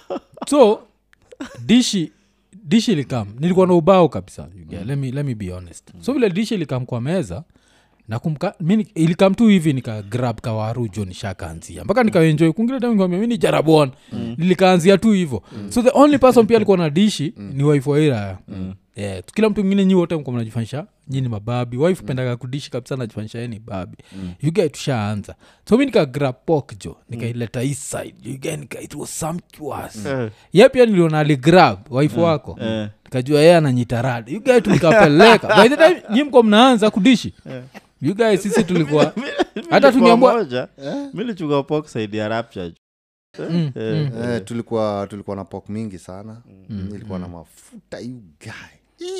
so dishi dishi ilikam nilikuwa na ubao kabisa you get, let, me, let me be honest so vile dishi ilikam kwa meza nakumka mi ni- ilikam tu hivi nika grab kawaru jo nishakaanzia mpaka nikaenjoy kungine tamkwambia mi ni jarabon nilikaanzia tu hivo so the only person pia alikuwa na dishi ni wife wairaya yeah, kila mtu mwingine nyi wote mko mnajifanyisha nyini mababi wife pendaga kudishi kabisa najifanyisha yeye ni babi mm. yugae tushaanza so mi nikagrab pok jo nikaileta hii side yugae nika it was sumptuous Eh. ye pia niliona aligrab wife wako Eh. nikajua yeye ananyitarada yugae tulikapeleka by the time nyi mko mnaanza kudishi yugae sisi tulikuwa hata tungeambua moja mi lichukua pok saidi ya rapture ju. Mm, Eh, mm. eh, tulikuwa tulikuwa na pok mingi sana ilikuwa na mafuta you guy Ih.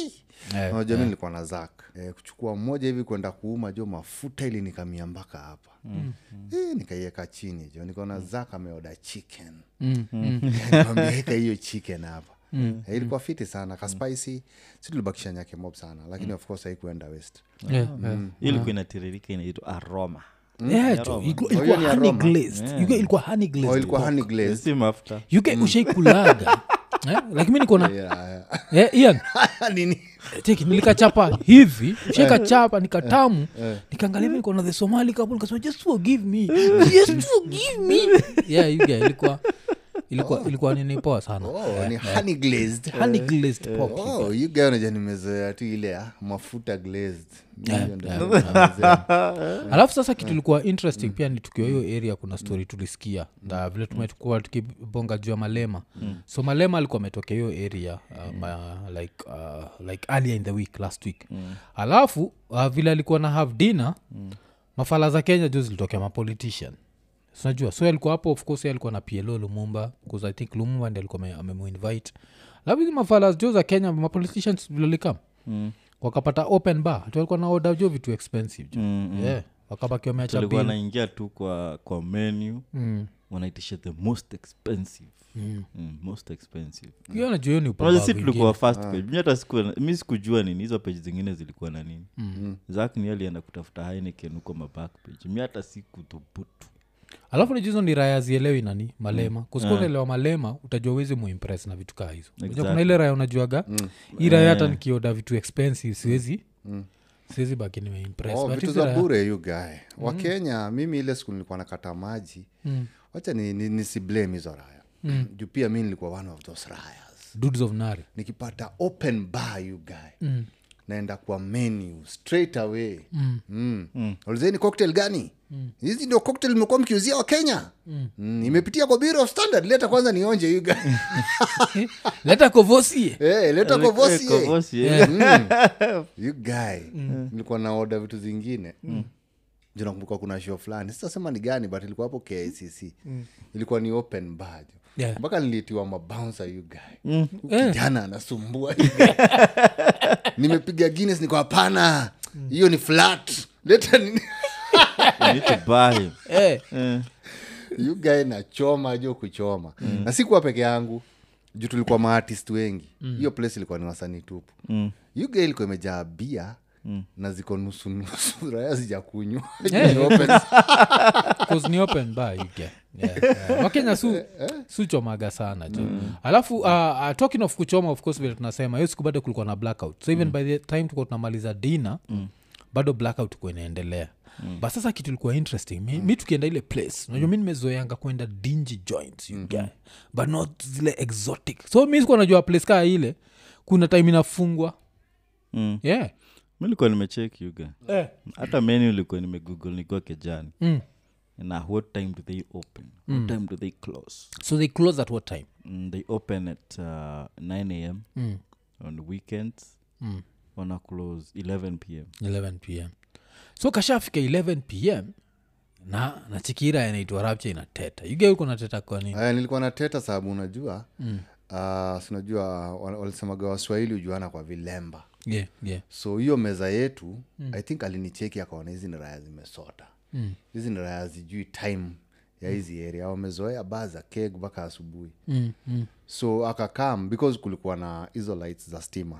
Eh, unajua mi nilikuwa na zak eh, kuchukua mmoja hivi kwenda kuuma jo mafuta ili nikamia mpaka hapa mm. eh, nikaiweka chini jo nikaona zak ameoda chicken mm, mm. nikamwambia hiyo chicken hapa mm. eh, ilikuwa fiti sana kaspicy si tulibakisha nyake mob sana lakini of course haikuenda west Yeah, yeah. Hii ilikuwa inatiririka inaitwa aroma Yeah, jo, ilikuwa- Oh, hiyo ilikuwa ni honey aroma. glazed. You get- ilikuwa honey glazed oh, ilikuwa pork. honey glazed si mafuta You get- ushaikulaga Eh, like mi niko na yeah. Eh, Ian, nini cheki nilikachapa hivi shaikachapa nikatamu nikaangalia hivi niko na the somali couple nikasema just forgive me just forgive me yeah you get ilikuwa ilikuwa ilikuwa nini poa sana oh, ni honey glazed honey glazed pork oh, you guy unaja nimezoea tu ile ah, mafuta glazed Hiyo ndio yeah, nimezoea. alafu sasa kitu ilikuwa interesting pia ni tukiwa hiyo area kuna story tulisikia na vile tumekuwa tukibonga juu ya malema so malema alikuwa ametokea hiyo area uh, ma, like, uh, like earlier in the week last week alafu uh, vile alikuwa na have dinner mafala za kenya juu zilitokea mapolitician sinajua so alikuwa hapo of course yeye alikuwa na plo lumumba bcause i think lumumba ndi alikuwa ame- amemuinvite alafu hizi mafala jo za kenya mapoliticians vilolikam Mm. wakapata open bar tu walikuwa na order jo vitu expensive jo Mm, mm. yeah wakabaki wameacha walikuwa bill. wanaingia tu kwa kwa menu Mm. wanaitisha the most expensive mm. most expensive Hiyo najua hiyo ni Unajua upumbavu si tulikuwa ingine. first page mi hata sikuwa mi sikujua nini hizo page zingine zilikuwa na nini Mm. zak ni alienda kutafuta heineken huko maback page mi hata sikuthubutu alafu najuzo ni raya zielewi nani malema kusika unaelewa malema utajua uwezi muimpress na vitu kaa hizo Unajua kuna Exactly. ile raya unajuaga hii raya hata nikioda vitu expensive siwezi siwezi baki nimeimpress oh, But vitu hizi za raya- bure yu gae wakenya mimi ile siku nilikuwa nakata maji Mm. wacha ni, ni, nisiblame hizo raya mm. juu pia mi nilikuwa one of those rayas dudes of nari nikipata open bar you guy mm. naenda kwa menu straight away mm. Mm. Mm. ulizeni cocktail gani hizi ndio cocktail imekuwa mkiuzia wa kenya mm. Mm. imepitia kwa bureau of standard leta kwanza nionje you guy leta kovosie hey, leta kovosi eh. Kovosi, eh. you guy nilikuwa na oda vitu zingine mm. nakumbuka kuna show fulani sitasema ni gani but ilikuwa hapo kicc ilikuwa ni open bar jo. Yeah. mpaka nilitiwa mabounsa you guy Huyu Eh. kijana anasumbua you guy. nimepiga guinness niko hapana hiyo ni flat leta nini You need to buy him. Eh, Eh. you guy nachoma jo kuchoma na sikuwa peke yangu juu tulikuwa maartist wengi hiyo place ilikuwa ni wasanii tupu Mm. you guy ilikuwa imejaa bia na ziko nusu nusu raya zijakunywa Eh. Ni open. 'cause ni open bar you get. Yeah, yeah. wakenya su suchomaga sana jo alafu uh, uh, talking of kuchoma of course vile tunasema hiyo siku bado kulikuwa na blackout so even by the time tulikuwa tunamaliza dina bado blackout kuwa inaendelea mm. but sasa kitu ilikuwa interesting mi, mi tukienda ile place unajua mi nimezoeanga kwenda dingy joints you guy but not zile exotic so mi sikuwa najua place kaa ile kuna time inafungwa Mm. yeah mi likuwa nimecheki yuga eh. hata menu ilikuwa nimegoogle nikuwa kejani mm. na what time do they open what time do they close so they close at what time mm, they open at uh, 9 am mm. on weekends Mm. wana close 11 pm 11 pm so kashafika 11 pm na na chikira yanaitwa rapcha inateta yuge nateta kwa nini Aya, nilikuwa na teta sababu unajua mm. uh, sinajua walisemaga waswahili hujuana kwa vilemba yeah, yeah. so hiyo meza yetu mm. i think alinicheki akaona hizi ni raya zimesota Mm. hizi ni raya zijui time ya hizi area wamezoea baa za keg mpaka asubuhi Mm, mm. so akakam because kulikuwa na hizo lights za stima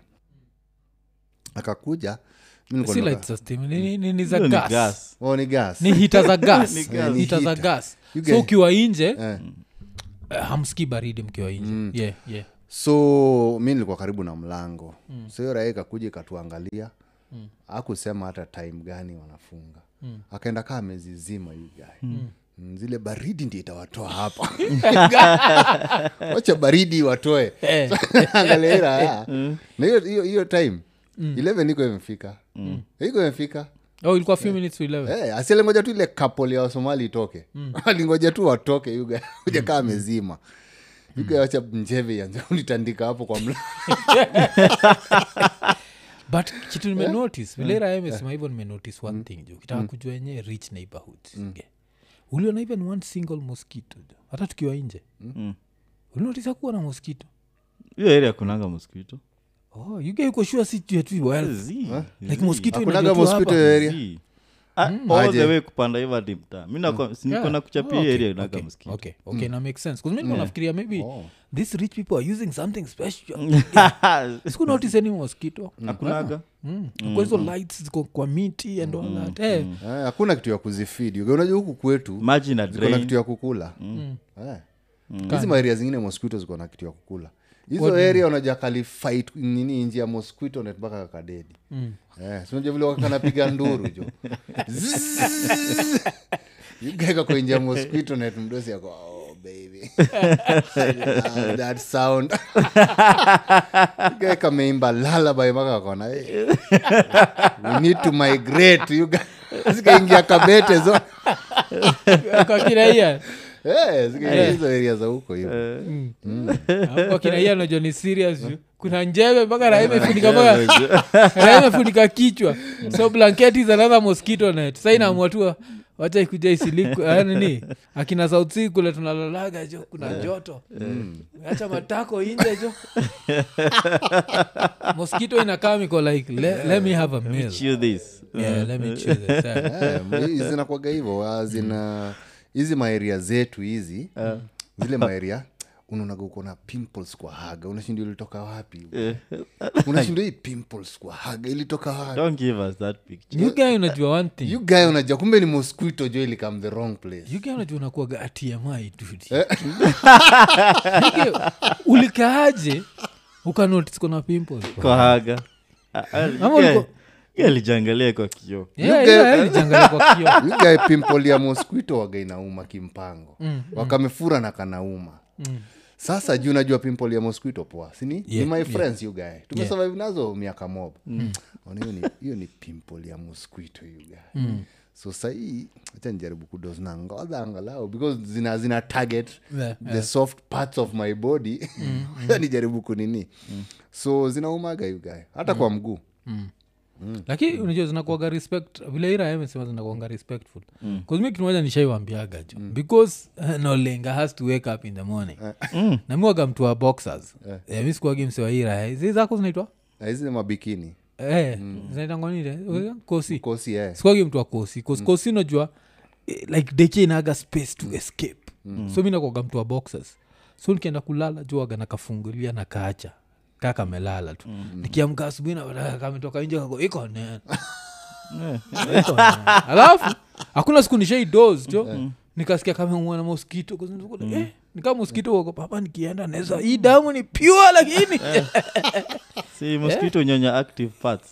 akakuja mi nilikuwa si naka- light system ni, ni, ni, ni za Hiyo ni gas. gas. oh, ni gas ni hita za gas Ni gas. hita za Heater. gas You so get- ukiwa inje eh. uh, hamski baridi mkiwa inje yeah, yeah. so mi nilikuwa karibu na mlango mm. so hiyo raia ikakuja ikatuangalia mm. akusema hata time gani wanafunga mm. akaenda kaa amezizima yu guy mm. Mm, zile baridi ndi itawatoa hapa wacha baridi watoe Eh. angalia hii raya. na hiyo- hiyo hiyo time 11 iko imefika iko imefika oh ilikuwa few minutes to 11 hey, asialingoja tu ile couple ya wasomali itoke alingoja tu watoke yuga uja kaa amezima yuga wacha njeve ianze kunitandika hapo kwa mla but kitu nimenotice vile raya imesema hivyo nimenotice one thing jo kitaka kujua yenyewe rich neighborhoods okay. uliona even one single mosquito jo hata tukiwa nje Mm. ulinotisa kuwa na mosquito hiyo area kunanga mosquito oh, you guy uko sure si juu ya tu wealth Zi, like zi. mosquito Hakunaga inajua tu mosquito hapa. area Zi. Ah, all Aje. the way kupanda hivo hadi mtaa mi nako- si niko Yeah. na kuchapia Oh, okay, area inaga okay, mosquito okay, okay, na make sense 'Cause mi nilikuwa nafikiria maybe Oh. these rich people are using something special siku notice any mosquito hakunaga Mm. kwa hizo lights ziko kwa miti and all that Eh, Eh, hakuna kitu ya kuzifidi unajua huku kwetu maji na ziko na drain kitu ya kukula Eh. hizi maeria zingine mosquito ziko na kitu ya kukula hizo area unaja kalifight nini nji ya mosquito net mpaka kakadedi eh, si unajua vile wakanapiga nduru jo yugaeka kwa nji ya mosquito net mdosi yako oh, baby Ah, that sound gae kameimba lalabai mpaka akona hey. we need to migrate you guys zikaingia kabete zo kwa kiraia Eh, zikaingia hizo area za huko hivo kwa kiraia najua ni serious juu. kuna njeve mpaka raha imefunika mpaka raha imefunika kichwa so blanketi is another mosquito net sa inaamua wacha ikuja isiliku ah, nini akina south sea kule tunalalaga jo kuna joto acha matako inje jo mosquito inakaa miko like le, let me have a meal Chew this yeah, let me chew this yeah. Eh, zinakwaga hivo ah, zina hizi maeria zetu hizi zile maeria unaonaga uko na pimples kwa haga unashinda ilitoka wapi unashinda hii pimples kwa haga ilitoka wapi don't give us that picture you guy unajua one thing you guy unajua kumbe ni mosquito jo ilikam the wrong place You guy unajua unakuwaga atmi dude You guy, ulikaaje ukanotice kuna pimples kwa haga Ah, ah, Ama yeah, uliko- yeah, alijiangalia kwa kioo Yeah, guy- yeah, ilijangalia kwa kioo You guy pimple ya mosquito waga inauma kimpango wakamefura na kanauma sasa juu najua pimple ya mosquito poa sini Yeah, ni my yeah. friends you guy tumesurvive nazo miaka mob Ona hiyo ni- hiyo ni pimple ya mosquito you guy so sahii acha nijaribu kudos na ngodha angalau because zina, zina target Yeah, the soft parts of my body nijaribu kunini so zinaumaga you guy hata kwa mguu lakini unajua zinakuaga respect vile ira amesema zinakuanga respectful mm. mi kimoja nishaiwambiaga jo because uh, nolenga has to wake up in the morning mm. namiwaga mtu wa boxers yeah. mi sikuagi mse wa ira eh. zi zako zinaitwa na hizi ni mabikini eh, zinaitangwanile kosi kosi eh. sikuagi mtu wa kosi kosi kosi unajua eh, like deke inaga space to escape so mi nakwaga mtu wa boxers so nikienda kulala juaga nakafungulia na kaacha kaa kamelala tu nikiamka asubuhi napata kametoka nje kako iko nene Iko nene. alafu hakuna siku nishai dos jo nikasikia kamemwana moskito eh, nikaa moskito wako papa nikienda naweza hii damu ni pure lakini si mosquito nyonya active parts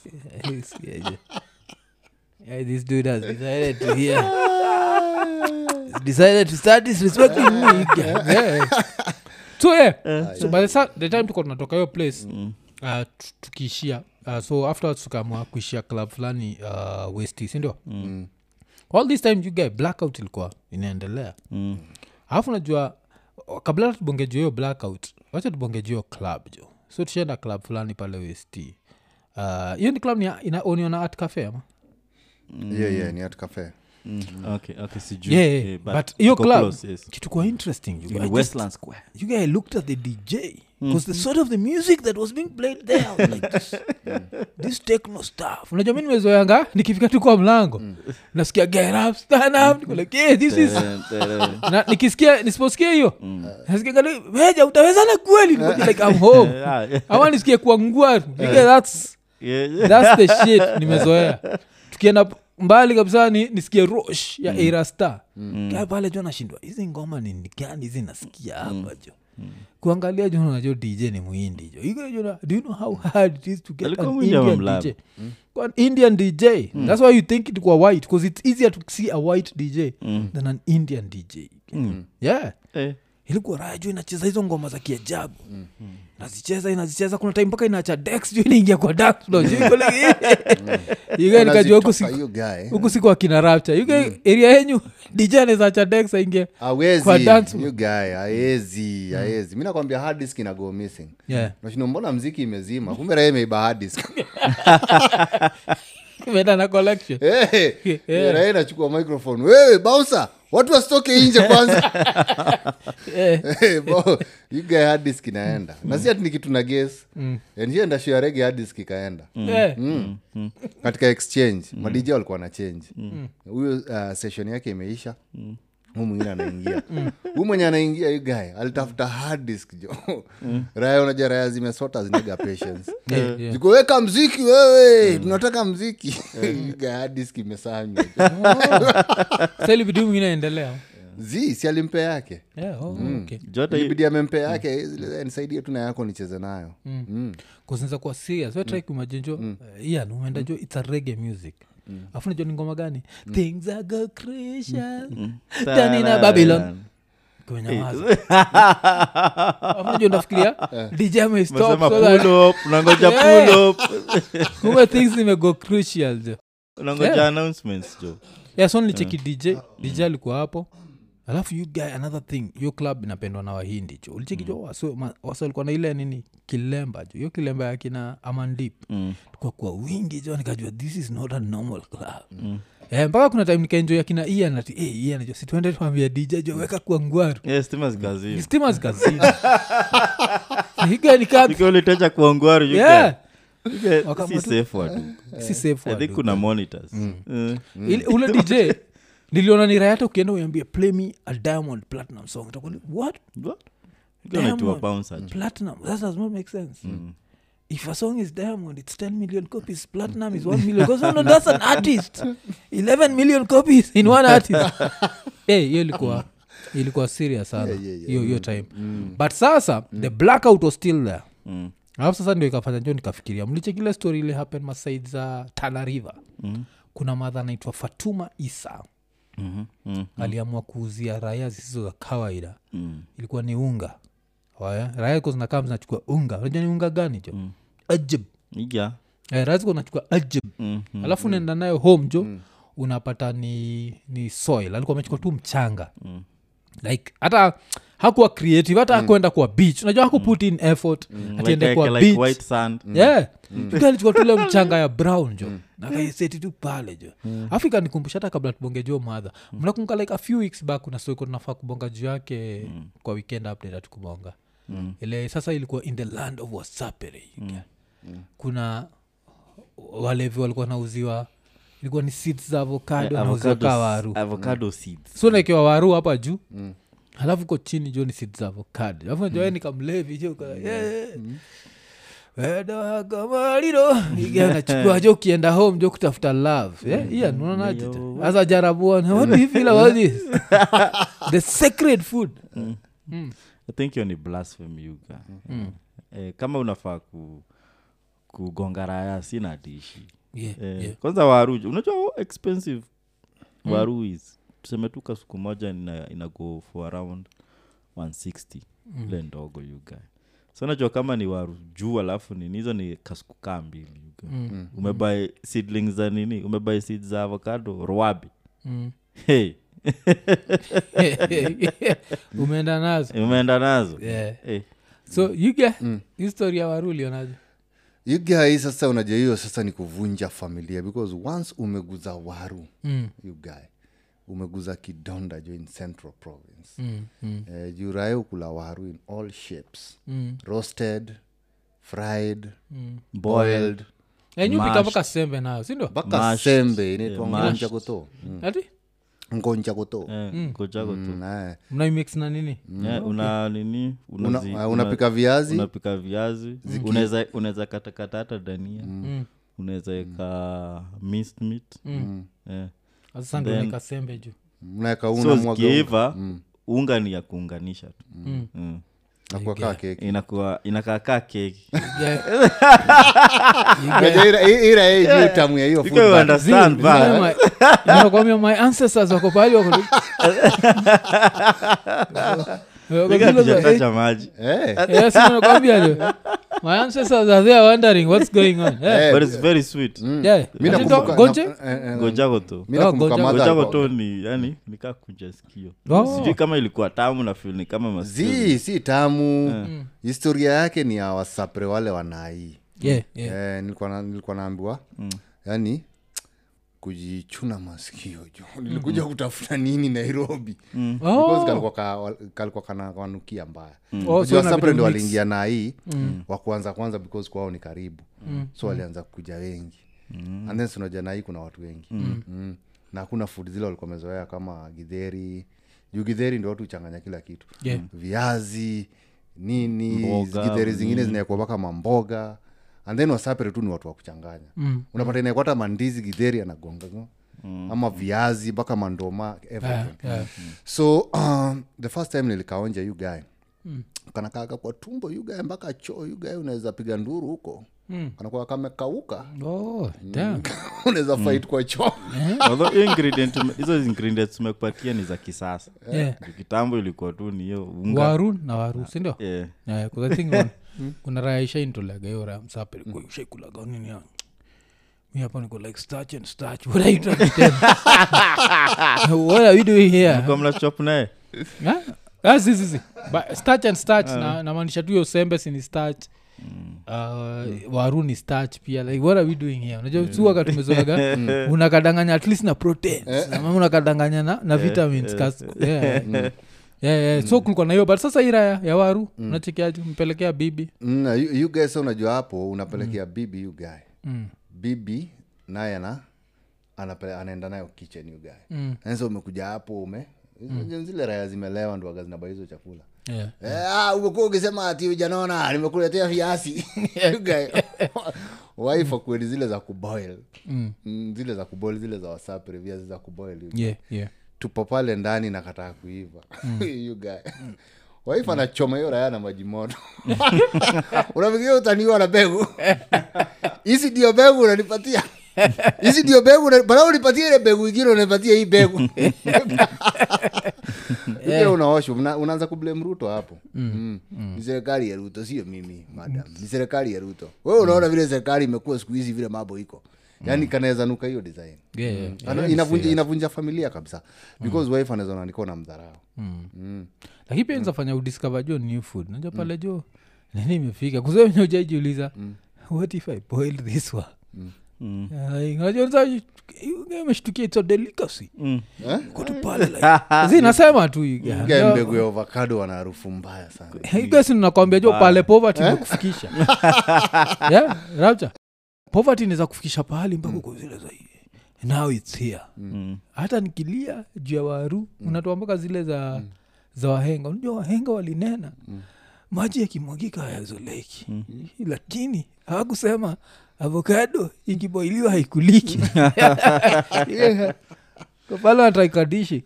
Yeah, this dude has decided to hear He's decided to start disrespecting me yeah. so yeah so by the, sa- the time tuko tunatoka hiyo place uh, tu- tukiishia uh, so afterwards tukaamua kuishia club fulani uh, westi sindio Mm. all this time you guy blackout ilikuwa inaendelea Mm. alafu najua kabla hata tubonge juu hiyo blackout wacha tubonge juu hiyo club jo so tushaenda club fulani pale west Uh, hiyo ni club ni inaoniona at cafe ama yeah, yeah, ni at cafe Mm. okay okay sijui yeah, yeah. Eh, but hiyo iko club close, yes. kitu kwa interesting you In guy, just- westland square you guy looked at the dj because the sort of the music that was being played there I was like this, this techno stuff unajua mi nimezoyanga nikifika tu kwa mlango nasikia get up stand up Niko like yeah, this is Tere, tere. na nikisikia nisiposikia hiyo nasikia kali, weja utawezana kweli Niko like i'm home Ah, yeah. ama nisikie kuangua that's Yeah, yeah. thats the shit nimezoea tukienda mbali kabisa ni, nisikie rosh ya mm. era star mm. kaa pale jo nashindwa hizi ngoma ni ni gani hizi nasikia hapa jo kuangalia jo najo dj ni muhindi jo Iko jo na- do you know how hard it is to get Alikuwa an Muhindi ama indian Mlamu? dj Kwa an indian dj that's why you think it kwa white because it's easier to see a white dj than an indian dj yeah Eh. ilikuwa raha juu inacheza hizo ngoma za kiajabu nazicheza inazicheza kuna time mpaka inaacha dex juu inaingia kwa dark floor. Juu iko like- Yuga nikajua huku Anazitoka siku- hiyo guy huku siku akina rapture yuga area yenyu dj anaweza acha dex aingie Kwa awezi dance- you guy aezi aezi mi nakwambia hard disk ina go missing Yeah. nashindo mbona mziki imezima kumbe raha imeiba hard disk imeenda na collection hey, Yeah. raha inachukua microphone wewe bausa watu wasitoke nje kwanza Eh, Eh, bo, you guy hard disk inaenda na si ati ni kitu na ges njienda shua rege hard disk ikaenda eh, Mm. katika exchange madj walikuwa na change huyo uh, session yake imeisha huu mwingine anaingia huu mwenye anaingia yu guy alitafuta hard disk jo raya unajua raya zimesota zinaga patience eh, yeah. zikuweka mziki wewe tunataka mziki Yu guy hard disk imesanywa Sasa ili bidii mwingine aendelea zi si alimpe yake Yeah, oh, okay. jota ilibidi amempe yake zile, nisaidie tu na yako nicheze nayo Mm. kuzinza kuwa serious wetrai kumajenjo ian umeenda jo its a rege music afu najua ni ngoma gani things are go crucial Done in a babylon kumenyamaza afu najua nafikiria dj amestop Unasema so that- pull up, unangoja Yeah. pull up kumbe things zimego crucial jo unangoja Yeah. announcements jo yeah, so nilicheki dj dj alikuwa hapo alafu you guy another thing hiyo club inapendwa na wahindi jo ulicheki jo waso ma- waso walikuwa na ile nini kilemba jo hiyo kilemba ya kina amandip Mm. kwa kwa wingi jo nikajua this is not a normal club Eh, mpaka kuna time nikaenjoy akina ian ati hey, ian jo situende tuambia dj jo weka kwa ngwaru Yeah, stima zikazima stima zikazini higa nika ikiwa uliteja kuongwaru you yeah can- you can- Wakama si tu- safe watu si safe i think word. kuna monitors Mm. Ile- ule dj niliona ni rayata ukienda uambie play me a diamond platinum song Utakuwa ni, what What? You can unaitwa Diamond. bouncer jo. platinum that does not make sense if a song is diamond it's 10 million copies platinum is 1 million because no, that's an artist 11 million copies in one artist hey, hiyo ilikuwa ilikuwa serious sana Yeah, yeah, yeah. hiyo hiyo time but sasa the blackout was still there Mm. alafu sasa ndio ikafanya njo nikafikiria mlichekile story ile happen masaid za tana river Mhm. kuna madha anaitwa fatuma isa Mhm. Mm. aliamua kuuzia raya zisizo za kawaida Mm. ilikuwa ni unga Waya, raya ziko zinakaa zinachukua unga unajua ni unga gani jo Mm. ajib Yeah. eh, raya ziko zinachukua ajib Mm. Mm. alafu unaenda nayo home jo unapata ni ni soil alikuwa amechukua tu mchanga Mm. like hata hakuwa creative hata hakuenda kwa beach unajua hakuput in effort atiende Like- kwa like beach white sand yeah alichukua tule mchanga ya brown jo nakaiseti tu pale jo afu ikanikumbusha hata kabla tubonge jo madha mnakumbuka like a few weeks back kuna stoiko tunafaa kubonga juu yake kwa weekend update hatukubonga ile sasa ilikuwa in the land of wasapere kuna walevi walikuwa nauziwa ilikuwa ni seeds za avocado wanauziwa Avocado- kaa waru avocado seeds so naekewa waru hapa juu halafu ko chini jo ni seeds za avocado alafu najua ni kamlevi jo ka- yeah. wedoagamaliro nachukua jo ukienda home jo kutafuta love yeah? yeah, unaonaje Yo. sasa jarabuana what do you feel about this the sacred food i think hiyo ni blasphemy yuga eh, kama unafaa ku kugonga raya sina dishi yeah, eh, yeah. kwanza waru unajua how expensive waru is tuseme tu kasuku moja ina, ina go for around 160 ile ndogo yuga so najua kama ni waru juu alafu nini hizo ni kasuku kaa mbili yuga Mm. umebai seedlings za nini umebai seed za avocado roabi Mm. hey, umeenda nazo umeenda nazo yeah. hey. so yuga histori ya waru ulionaje yugai sasa unajua hiyo sasa ni kuvunja familia because once umeguza waru mm. yugai umeguza kidonda jo in central province Mm. Mm. eh, jurae ukula waru in all shapes Mm. roasted fried Mm. boiled Eh, nyu pika Mashed. mpaka sembe nayo sindo mpaka Mashed. sembe inaitwa Yeah, mashed. ngonja goto Mm. ati ngonja goto eh, ngojago tu Mm, eh. mnaimix na nini Eh, una nini Una- unazi- uh, una- unapika viazi unapika viazi unaweza unaweza katakata hata dania Mm. unaweza eka minced meat eh. sasa ndio Then- nika sembe juu mnaweka una so mwaga zikiiva unga ni ya kuunganisha tu Mm. Mm. nakuwa kaa keki inakuwa inakaa kaa keki Yeah. Unajua ira- i- ira hii juu tamu ya hiyo You food can but- understand, Zile- zile but- my- nakwambia my ancestors wako pahali wako Wako Nika zile za- tujatacha maji Eh, Yes, nakwambia jo. my ancestors are there wondering what's going on yeah. Eh, but it's very sweet Yeah. mi Ati nakumbuka- to- gonje na- eh, eh, gojago tu mi nakumbuka Oh, mother gojago alikuwa- tu ni yani nikaa kunja sikio Oh. sijui kama ilikuwa tamu na fil ni kama masikio zi si tamu historia yake ni ya wasapre wale wanai Yeah, yeah. eh, nilikuwa na- nilikuwa naambiwa yani kujichuna masikio jo nilikuja kutafuta nini nairobi Oh. Because kalikuwa ka- kalikuwa kanakanukia mbaya Oh, so Unajua inabidi Sapre ndo umix. waliingia na hii wa kwanza kwanza because kwao ni karibu so walianza kuja wengi and then sinaja na hii kuna watu wengi mm. na hakuna food zile walikuwa wamezoea kama gidheri juu gidheri ndo watu huchanganya kila kitu Yeah. viazi nini Mboga, gidheri zingine zinaekwa mpaka mamboga and then wasapere tu ni watu wa kuchanganya Mm. unapata inaekwa hata mandizi gidheri anagonga ama viazi mpaka mandoma everything Yeah, yeah. so um, the first time nilikaonja yu guy mm. kanakaaga kwa tumbo yu guy mpaka choo yu guy unaweza piga nduru huko mm. kanakuwa kamekauka Oh, damn. unaweza fight kwa choo Although hiyo ingredient ume- hizo ingredients tumekupatia ni za kisasa Yeah. Juu kitambo ilikuwa tu ni hiyo unga waru na waru sindio Yeah. Yeah, 'cause I think one- kuna raya ishaintolaga hiyo raya msapere kwa ushaikulaga nini ya mi hapa niko like starch and starch what are you trying to tell me? what are we doing here Mlikuwa mnachop naye Huh? Ah, si, si, si. But starch and starch na namaanisha tu hiyo sembe sini starch Uh, waru ni starch pia like what are we doing here unajua suaka tumezoaga unakadanganya at least na proteins ama unakadanganya na, na vitamins kas, yeah. yeah, yeah. so kulikuwa na hiyo but sasa ira ya, ya waru unachekeaji mpelekea bibi mm, yu, yu guy sa unajua hapo unapelekea bibi yu guy mm. bibi naye ana anapele- anaenda nayo kitchen yu guy Mm. sasa umekuja hapo ume mm. zile raya zimelewa ndo waga zinaba hizo chakula Yeah. Eh, ah, umekuwa ukisema ati ujanaona nimekuletea viasi waifa kweli zile za kuboil Mm. mm, zile za kuboil zile za wasapre viazi za kuboil Yeah, yeah. tupo pale ndani na kataa kuiva You guy. waifa anachoma hiyo raya na maji moto unafikiria utaniwa na begu hizi ndio begu unanipatia hizi ndio begu una- badala unipatie ile begu ingine unanipatia hii begu yeah. unaoshwa una, unaanza kublame ruto hapo mm. ni serikali ya ruto sio mimi madam ni serikali ya ruto wewe unaona vile serikali imekuwa siku hizi vile mambo iko yaani kanaweza nuka hiyo design Yeah, yeah. Ana- Yeah, inavunja, inavunja familia kabisa because wife anaweza nanikona na mdharau Mm. lakini pia nzafanya udiscover jo new food naja pale jo nini imefika kuzenye ujaijiuliza what if i boil this one Mm. najameshtukia its a delicacy Mm. Eh? kotu pale like, zi nasema tu you guys. Guy mbegu ya ovakado wana harufu mbaya sana gasi nakwambia jo pale poverty imekufikisha yeah, rapture poverty inaweza kufikisha pahali mpaka uko zile za now its here Mm. hata nikilia juu ya waru unatoa mpaka zile za za wahenga unajua wahenga walinena maji yakimwagika hayazoleki lakini hawakusema avokado ikiboiliwa haikuliki Yeah. Kwa pale wataikadishi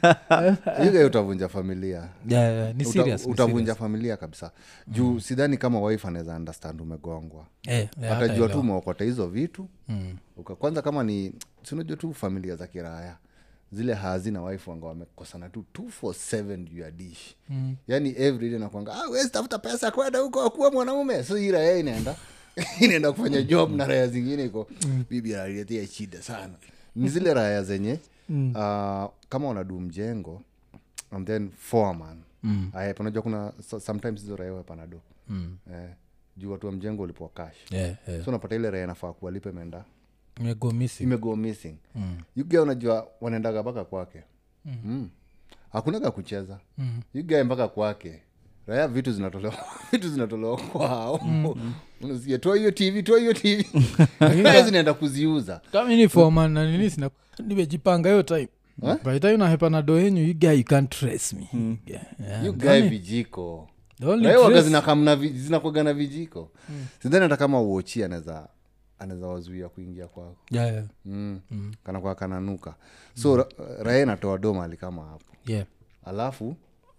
yuga utavunja familia Yeah, yeah, ni Uta- serious, ni utavunja serious. familia kabisa juu sidhani kama wife anaweza understand umegongwa Eh, yeah, atajua tu hataelewa. umeokota hizo vitu Mm. Uka- kwanza kama ni sinajua tu familia za kiraya zile hazi na wife wanga wamekosana tu 247 juu ya dish Mm. yani everyday nakwanga ah, wezi tafuta pesa kwenda huko kuwa mwanaume so hii raya inaenda inaenda kufanya job na raya zingine iko bibi analetea shida sana ni zile raya zenye Mm. uh, kama unadu mjengo and then foreman Mm. Aya, unajua kuna so- sometimes hizo raya panado Mm. eh, juu watu wa mjengo ulipoa cash Yeah, yeah. so unapata ile raya nafaa kuwalipe menda Imego missing. imego missing Mm. yuga unajua wanaendaga mpaka kwake mm. hakunaga kucheza Mm. yugae mpaka kwake raya vitu zinatolewa vitu zinatolewa kwao unasikia toa hiyo tv toa hiyo tv raya zinaenda kuziuza kama ni foreman na nini sina nimejipanga hiyo time by the time unahepa na do yenyu you guy you can't trace me Yeah, yeah. yugae vijiko The only raya waga trace- zinakamna vi- zinakwaga na vijiko sidhani hata kama uochi anaweza anaweza wazuia kuingia kwako Yeah, yeah. mm. kanakuwa kananuka so ra- raya inatoa do mali kama hapo Yeah. alafu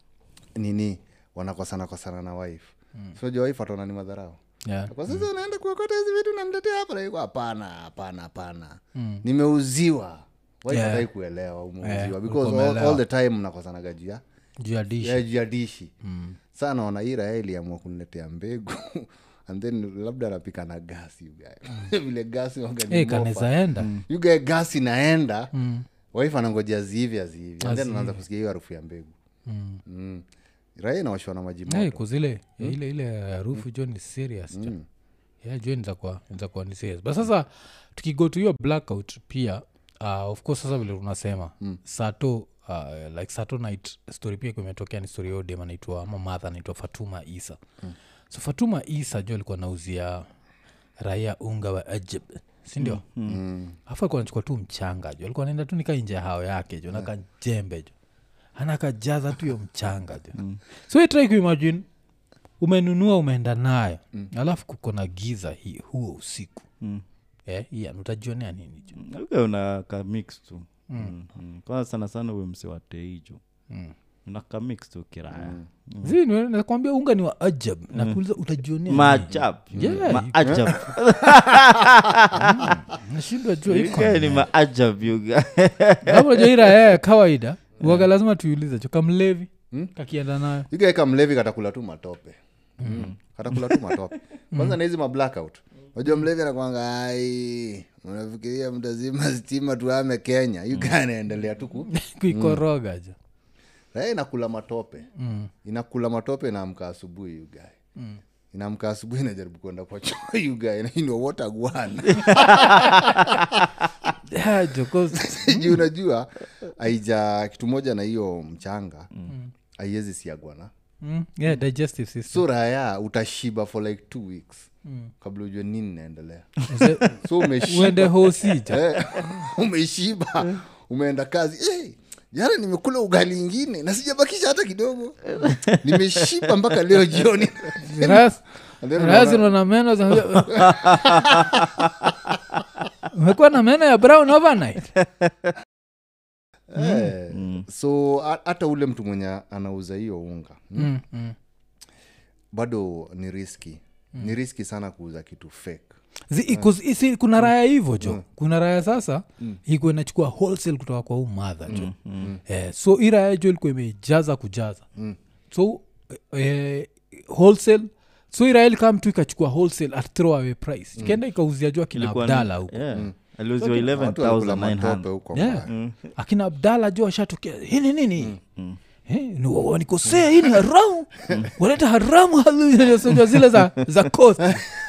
nini wanakosana kosana na wife mm. soja wife ataona ni madharau Yeah. kwa sasa unaenda kuokota hizi vitu naniletea hapa naiko hapana hapana hapana nimeuziwa wife Yeah. hatai kuelewa umeuziwa Yeah, because ulikuwa all, umeelewa. all the time mnakosanaga juu ya juu ya dish ya juu ya dishi saa naona hii raya iliamua kuniletea mbegu and then labda anapika na gasi ugae vile gasi waga ni Eh, mofa. kanaweza enda yugae gasi naenda wife anangojea zihivi azihivi and then Azihivi. anaanza kusikia hiyo harufu ya mbegu Mm. mm. raya inawashwa na maji moto Eh, kuzile ile ile harufu jo ni serious jo. yeah, jo nizakuwa nizakuwa ni serious but sasa tukigo to hiyo blackout pia uh, of course sasa vile unasema mm. sato uh, like sato night story pia ikuwa imetokea ni story yodem anaitwa ama madha anaitwa fatuma isa mm. so fatuma isa jo alikuwa nauzia raia unga wa ajab sindio mm. afu alikuwa anachukua tu mchanga jo alikuwa naenda tu nika nje ya hao yake jo naka jembe jo anakajaza tu hiyo mchanga jo mm. so itrai kuimagine umenunua umeenda nayo mm. alafu kuko na giza hii huo usiku Mm. eh, ian utajionea nini jo Uga una ka mix tu mm. Mm. kwanza sana sana uwe mse wa teijo Mm. una ka mix tu kiraya mm. nakwambia unga ni wa ajab nakuuliza utajionea nini? maajab Yeah, maajab nashindwa jua iko Uga ni maajab yuga Hapo unajua hii raya ya kawaida waga lazima tuiulize cho kamlevi kakienda nayo igaeka mlevi katakula tu matope mm. katakula tu matope kwanza na hizi mablackout unajua mlevi anakwanga ai unafikiria mtazima stima tuame kenya yuga anaendelea tu ku kuikoroga jo raya inakula matope Mm. inakula matope inaamka asubuhi yugae mm. inaamka asubuhi inajaribu kwenda kwa choo yugae inowotagwana Yeah, jo 'cause- juu unajua aija kitu moja na hiyo mchanga aiwezi siagwana Mm, yeah, digestive system so raya utashiba for like two weeks kabla ujue nini naendelea Uze- so uende umeshiba hosi jo Eh, umeshiba umeenda kazi hey, jana nimekula ugali ingine na sijabakisha hata kidogo nimeshiba mpaka leo jioni Ras- And then Razi unaona- una meno za- umekuwa na meno ya brown overnight Eh, so ha- hata ule mtu mwenye anauza hiyo unga mm, mm, mm. bado ni riski ni riski sana kuuza kitu fake Zi- iko- isi- kuna raya hivyo jo kuna raya sasa iko inachukua wholesale kutoka kwa huu madha jo eh, so hii raya jo ilikuwa imejaza kujaza so eh, wholesale so hii raya ilikaa mtu ikachukua wholesale at throw away price ikaenda ikauzia jo akina Ilikuwa ni- abdala huko yeah. aliuziwa watu walikula matope 11900 huko Yeah. mbaya. akina abdala jo ashatokea hini nini Eh, ni wa- wanikosea hii ni haramu waleta haramu halu- zile za, za coast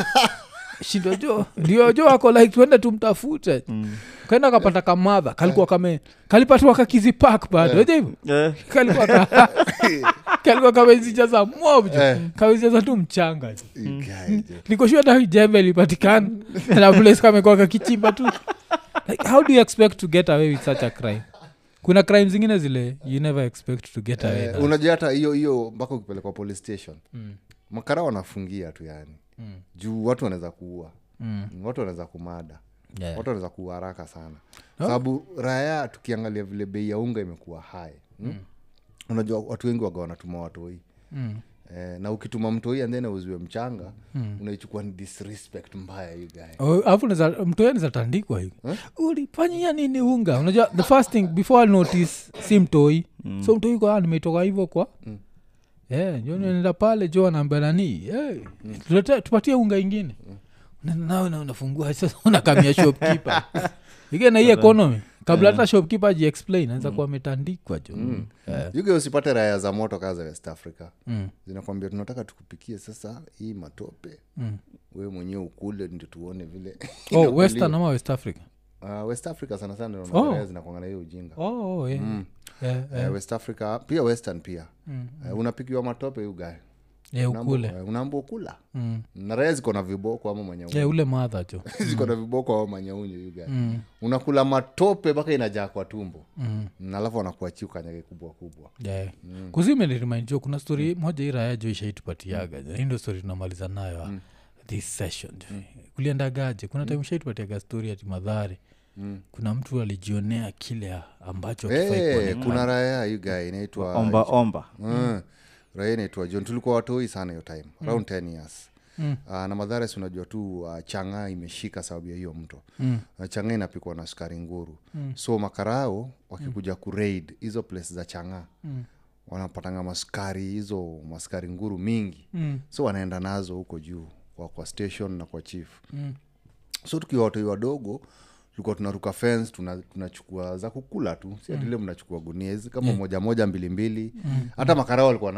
shindo jo ndio jo ako like tuende tumtafute kaenda akapata kamadha kalikuwa kame kalipatiwa kakizi pak bado yeah. hivo Eh, kalikuwa ka, kalikuwa kamezijaza mob jo Eh. kamezijaza tu mchanga jo You guys, eh. nikoshua hata jembe lipatikana na place kamekuwa kakichimba tu like, how do you expect to get away with such a crime kuna crime zingine zile you never expect to get away Eh, na. unajua hata hiyo hiyo mpaka ukipelekwa police station Mm. makara wanafungia tu yani Mm. juu watu wanaweza kuua Mm. watu wanaweza kumada Yeah. watu wanaweza kuua haraka sana sababu raya tukiangalia vile bei ya unga imekuwa hai mm? unajua watu wengi waga wanatuma watoi Mm. eh, na ukituma mtoi andhen auziwe mchanga unaichukua ni disrespect mbaya you guy Oh, alafu naeza- mtu yeye nizatandikwa hivi ulifanyia nini unga unajua the first thing before I notice si mtoi so mtoi kwa nimetoka hivyo kwa yeah, jo nenda pale jo anaambia nani hey, tulete- tupatie unga ingine Unaenda nawe na unafungua sasa unakamia shopkeeper ige na hii economy kabla hata shopkeeper ajiexplain anaweza kuwa ametandikwa jo Yeah. yuge usipate raya za moto kaa za west africa Mm. zinakwambia tunataka tukupikie sasa hii matope Mm. we mwenyewe ukule ndio tuone vile oh, inakuliwa. western ama west africa uh, west africa sana sana ndio Oh. unaona zinakwanga na hiyo ujinga oh, oh, yeah. Yeah, yeah. Eh, west africa pia western pia Mm. Eh, unapikiwa matope ugae Yeah, ukule unaambua kula Mm. na raya ziko na viboko ama manyaunyu yeah, ule madha jo ziko na viboko ama manyaunyu ugae Mm. unakula matope mpaka inajaa kwa tumbo Mm. Na alafu wanakuachia ukanyage kubwa kubwa yeah. mm. kuzimenirimainjo jo kuna stori moja hii raya jo ishaitupatiaga mm. hii ndo stori tunamaliza nayo mm. this session mm. kuliendagaje kuna time ishaitupatiaga stori ati madhari Mm. kuna mtu alijionea kile ambacho hakifai Eh, kuonekana. kuna raya ugae inaitwa omba omba Mm. raya inaitwa john tulikuwa watoi sana hiyo time around 10 years Mm. Uh, na madhares unajua tu uh, chang'aa imeshika sababu ya hiyo mto Mm. uh, chang'aa inapikwa na sukari nguru mm. so makarao wakikuja mm. kuraid hizo place za chang'aa Mm. wanapatanga maskari hizo maskari nguru mingi Mm. so wanaenda nazo huko juu kwa, kwa station na kwa chief Mm. so tukiwa watoi wadogo tulikuwa tunaruka fence tuna- tunachukua za kukula tu si atile mnachukua gunia hizi kama moja moja mbili mbili hata makarao walikuwa na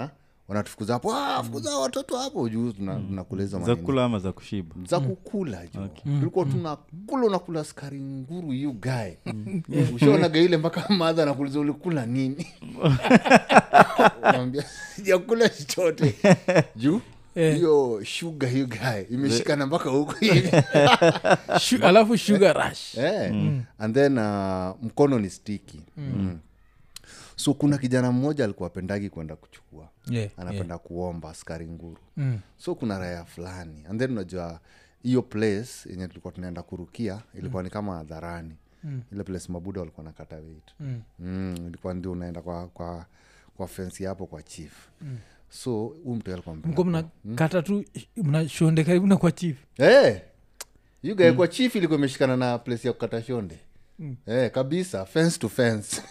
wanatufukuza hapo "Ah, fukuza hao watoto hapo juu tuna- tunakuleza za manini kula ama za kushiba za kukula jo tulikuwa tunakula unakula skari nguru yu gae ushaonaga ile mpaka madha nakuliza ulikula nini Unamwambia, sijakula chochote juu hiyo shuga hiyo gae imeshikana mpaka huku hivi Shu- alafu sugar rush Eh, and then uh, mkono ni stiki mm. so kuna kijana mmoja alikuwa apendagi kwenda kuchukua Yeah, anapenda kuomba askari nguru Mm. so kuna raya fulani and then unajua hiyo place yenye tulikuwa tunaenda kurukia ilikuwa ni kama hadharani mm. ile place mabuda walikuwa nakata weit mm. mm, ilikuwa ndio unaenda kwa kwa kwa fensi hapo kwa chief mm. so huu mtu alikuwa mko mpenda mnakata tu mnashonde karibu na kwa chief hey, yugae kwa chief ilikuwa imeshikana na place ya kukata shonde mm. hey, kabisa fence to fence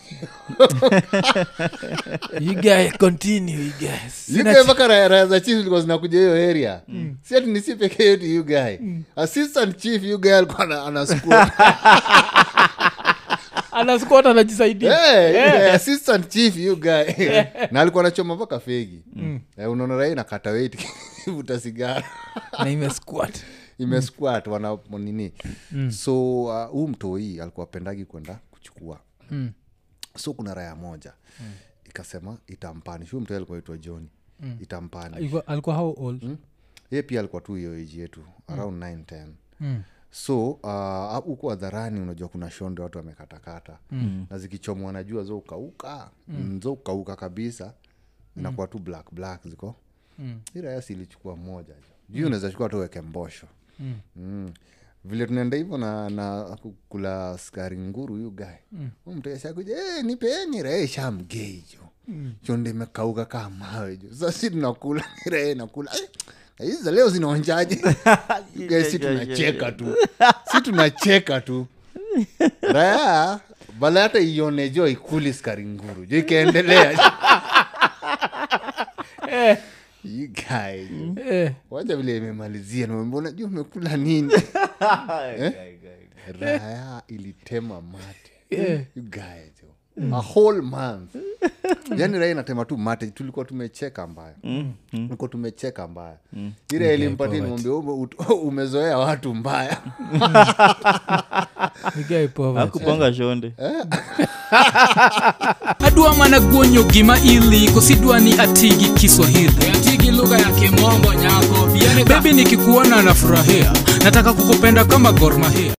you guys continue you guys Sina yugae mpaka raya raya za chief zilikuwa zinakuja hiyo area si ati nisi peke yetu yugae assistant chief yugae alikuwa ana- anasukua anaskot anajisaidia Hey, yeah, assistant chief you guy na alikuwa anachoma mpaka fegi Eh, unaona rai nakata weit vuta sigara na imesquat imesquat wana nini so uh, huu mtoi alikuwa pendagi kwenda kuchukua Mm. so kuna raya moja ikasema itampani shu mtoi alikuwa itwa johni itampani Alikuwa- alikuwa how old ye pia alikuwa tu hiyo eji yetu around 9 10 Mm. so uh, huko hadharani unajua kuna shonde watu wamekatakata mm. na zikichomwa wanajua zo ukauka mm. zo ukauka kabisa inakuwa tu black black ziko Mm. irayasi ilichukua moja juu unaweza chukua tu weke mbosho mm. Mm. vile tunaenda hivyo na, na kula skari nguru yu gae mm. mteshakuja hey, nipeeni rae shamgeijo mm. chonde imekauka kaa mawe jo sasi tunakula rae nakula "Eh, hizi za leo zinaonjaje Guys, si tunacheka tu si tunacheka tu raya bala hata ione jo ikuli skari nguru jo ikaendelea You guy, jo. Eh, wacha vile imemalizia nimembona juu umekula nini raya ilitema mate Yeah. You guy, jo. a whole month yani raya inatema tu mate tulikuwa tumecheka mbaya tulikuwa tumecheka mbaya ile ilimpatia nimwambia "Ume- ut- umezoea watu mbaya you guy poverty. akupanga shonde adwa mana guonyo gima ili kosidwa ni atigi kiswahili atigi lugha ya kimombo nyako bebi nikikuona nafurahia nataka kukupenda kama gormahia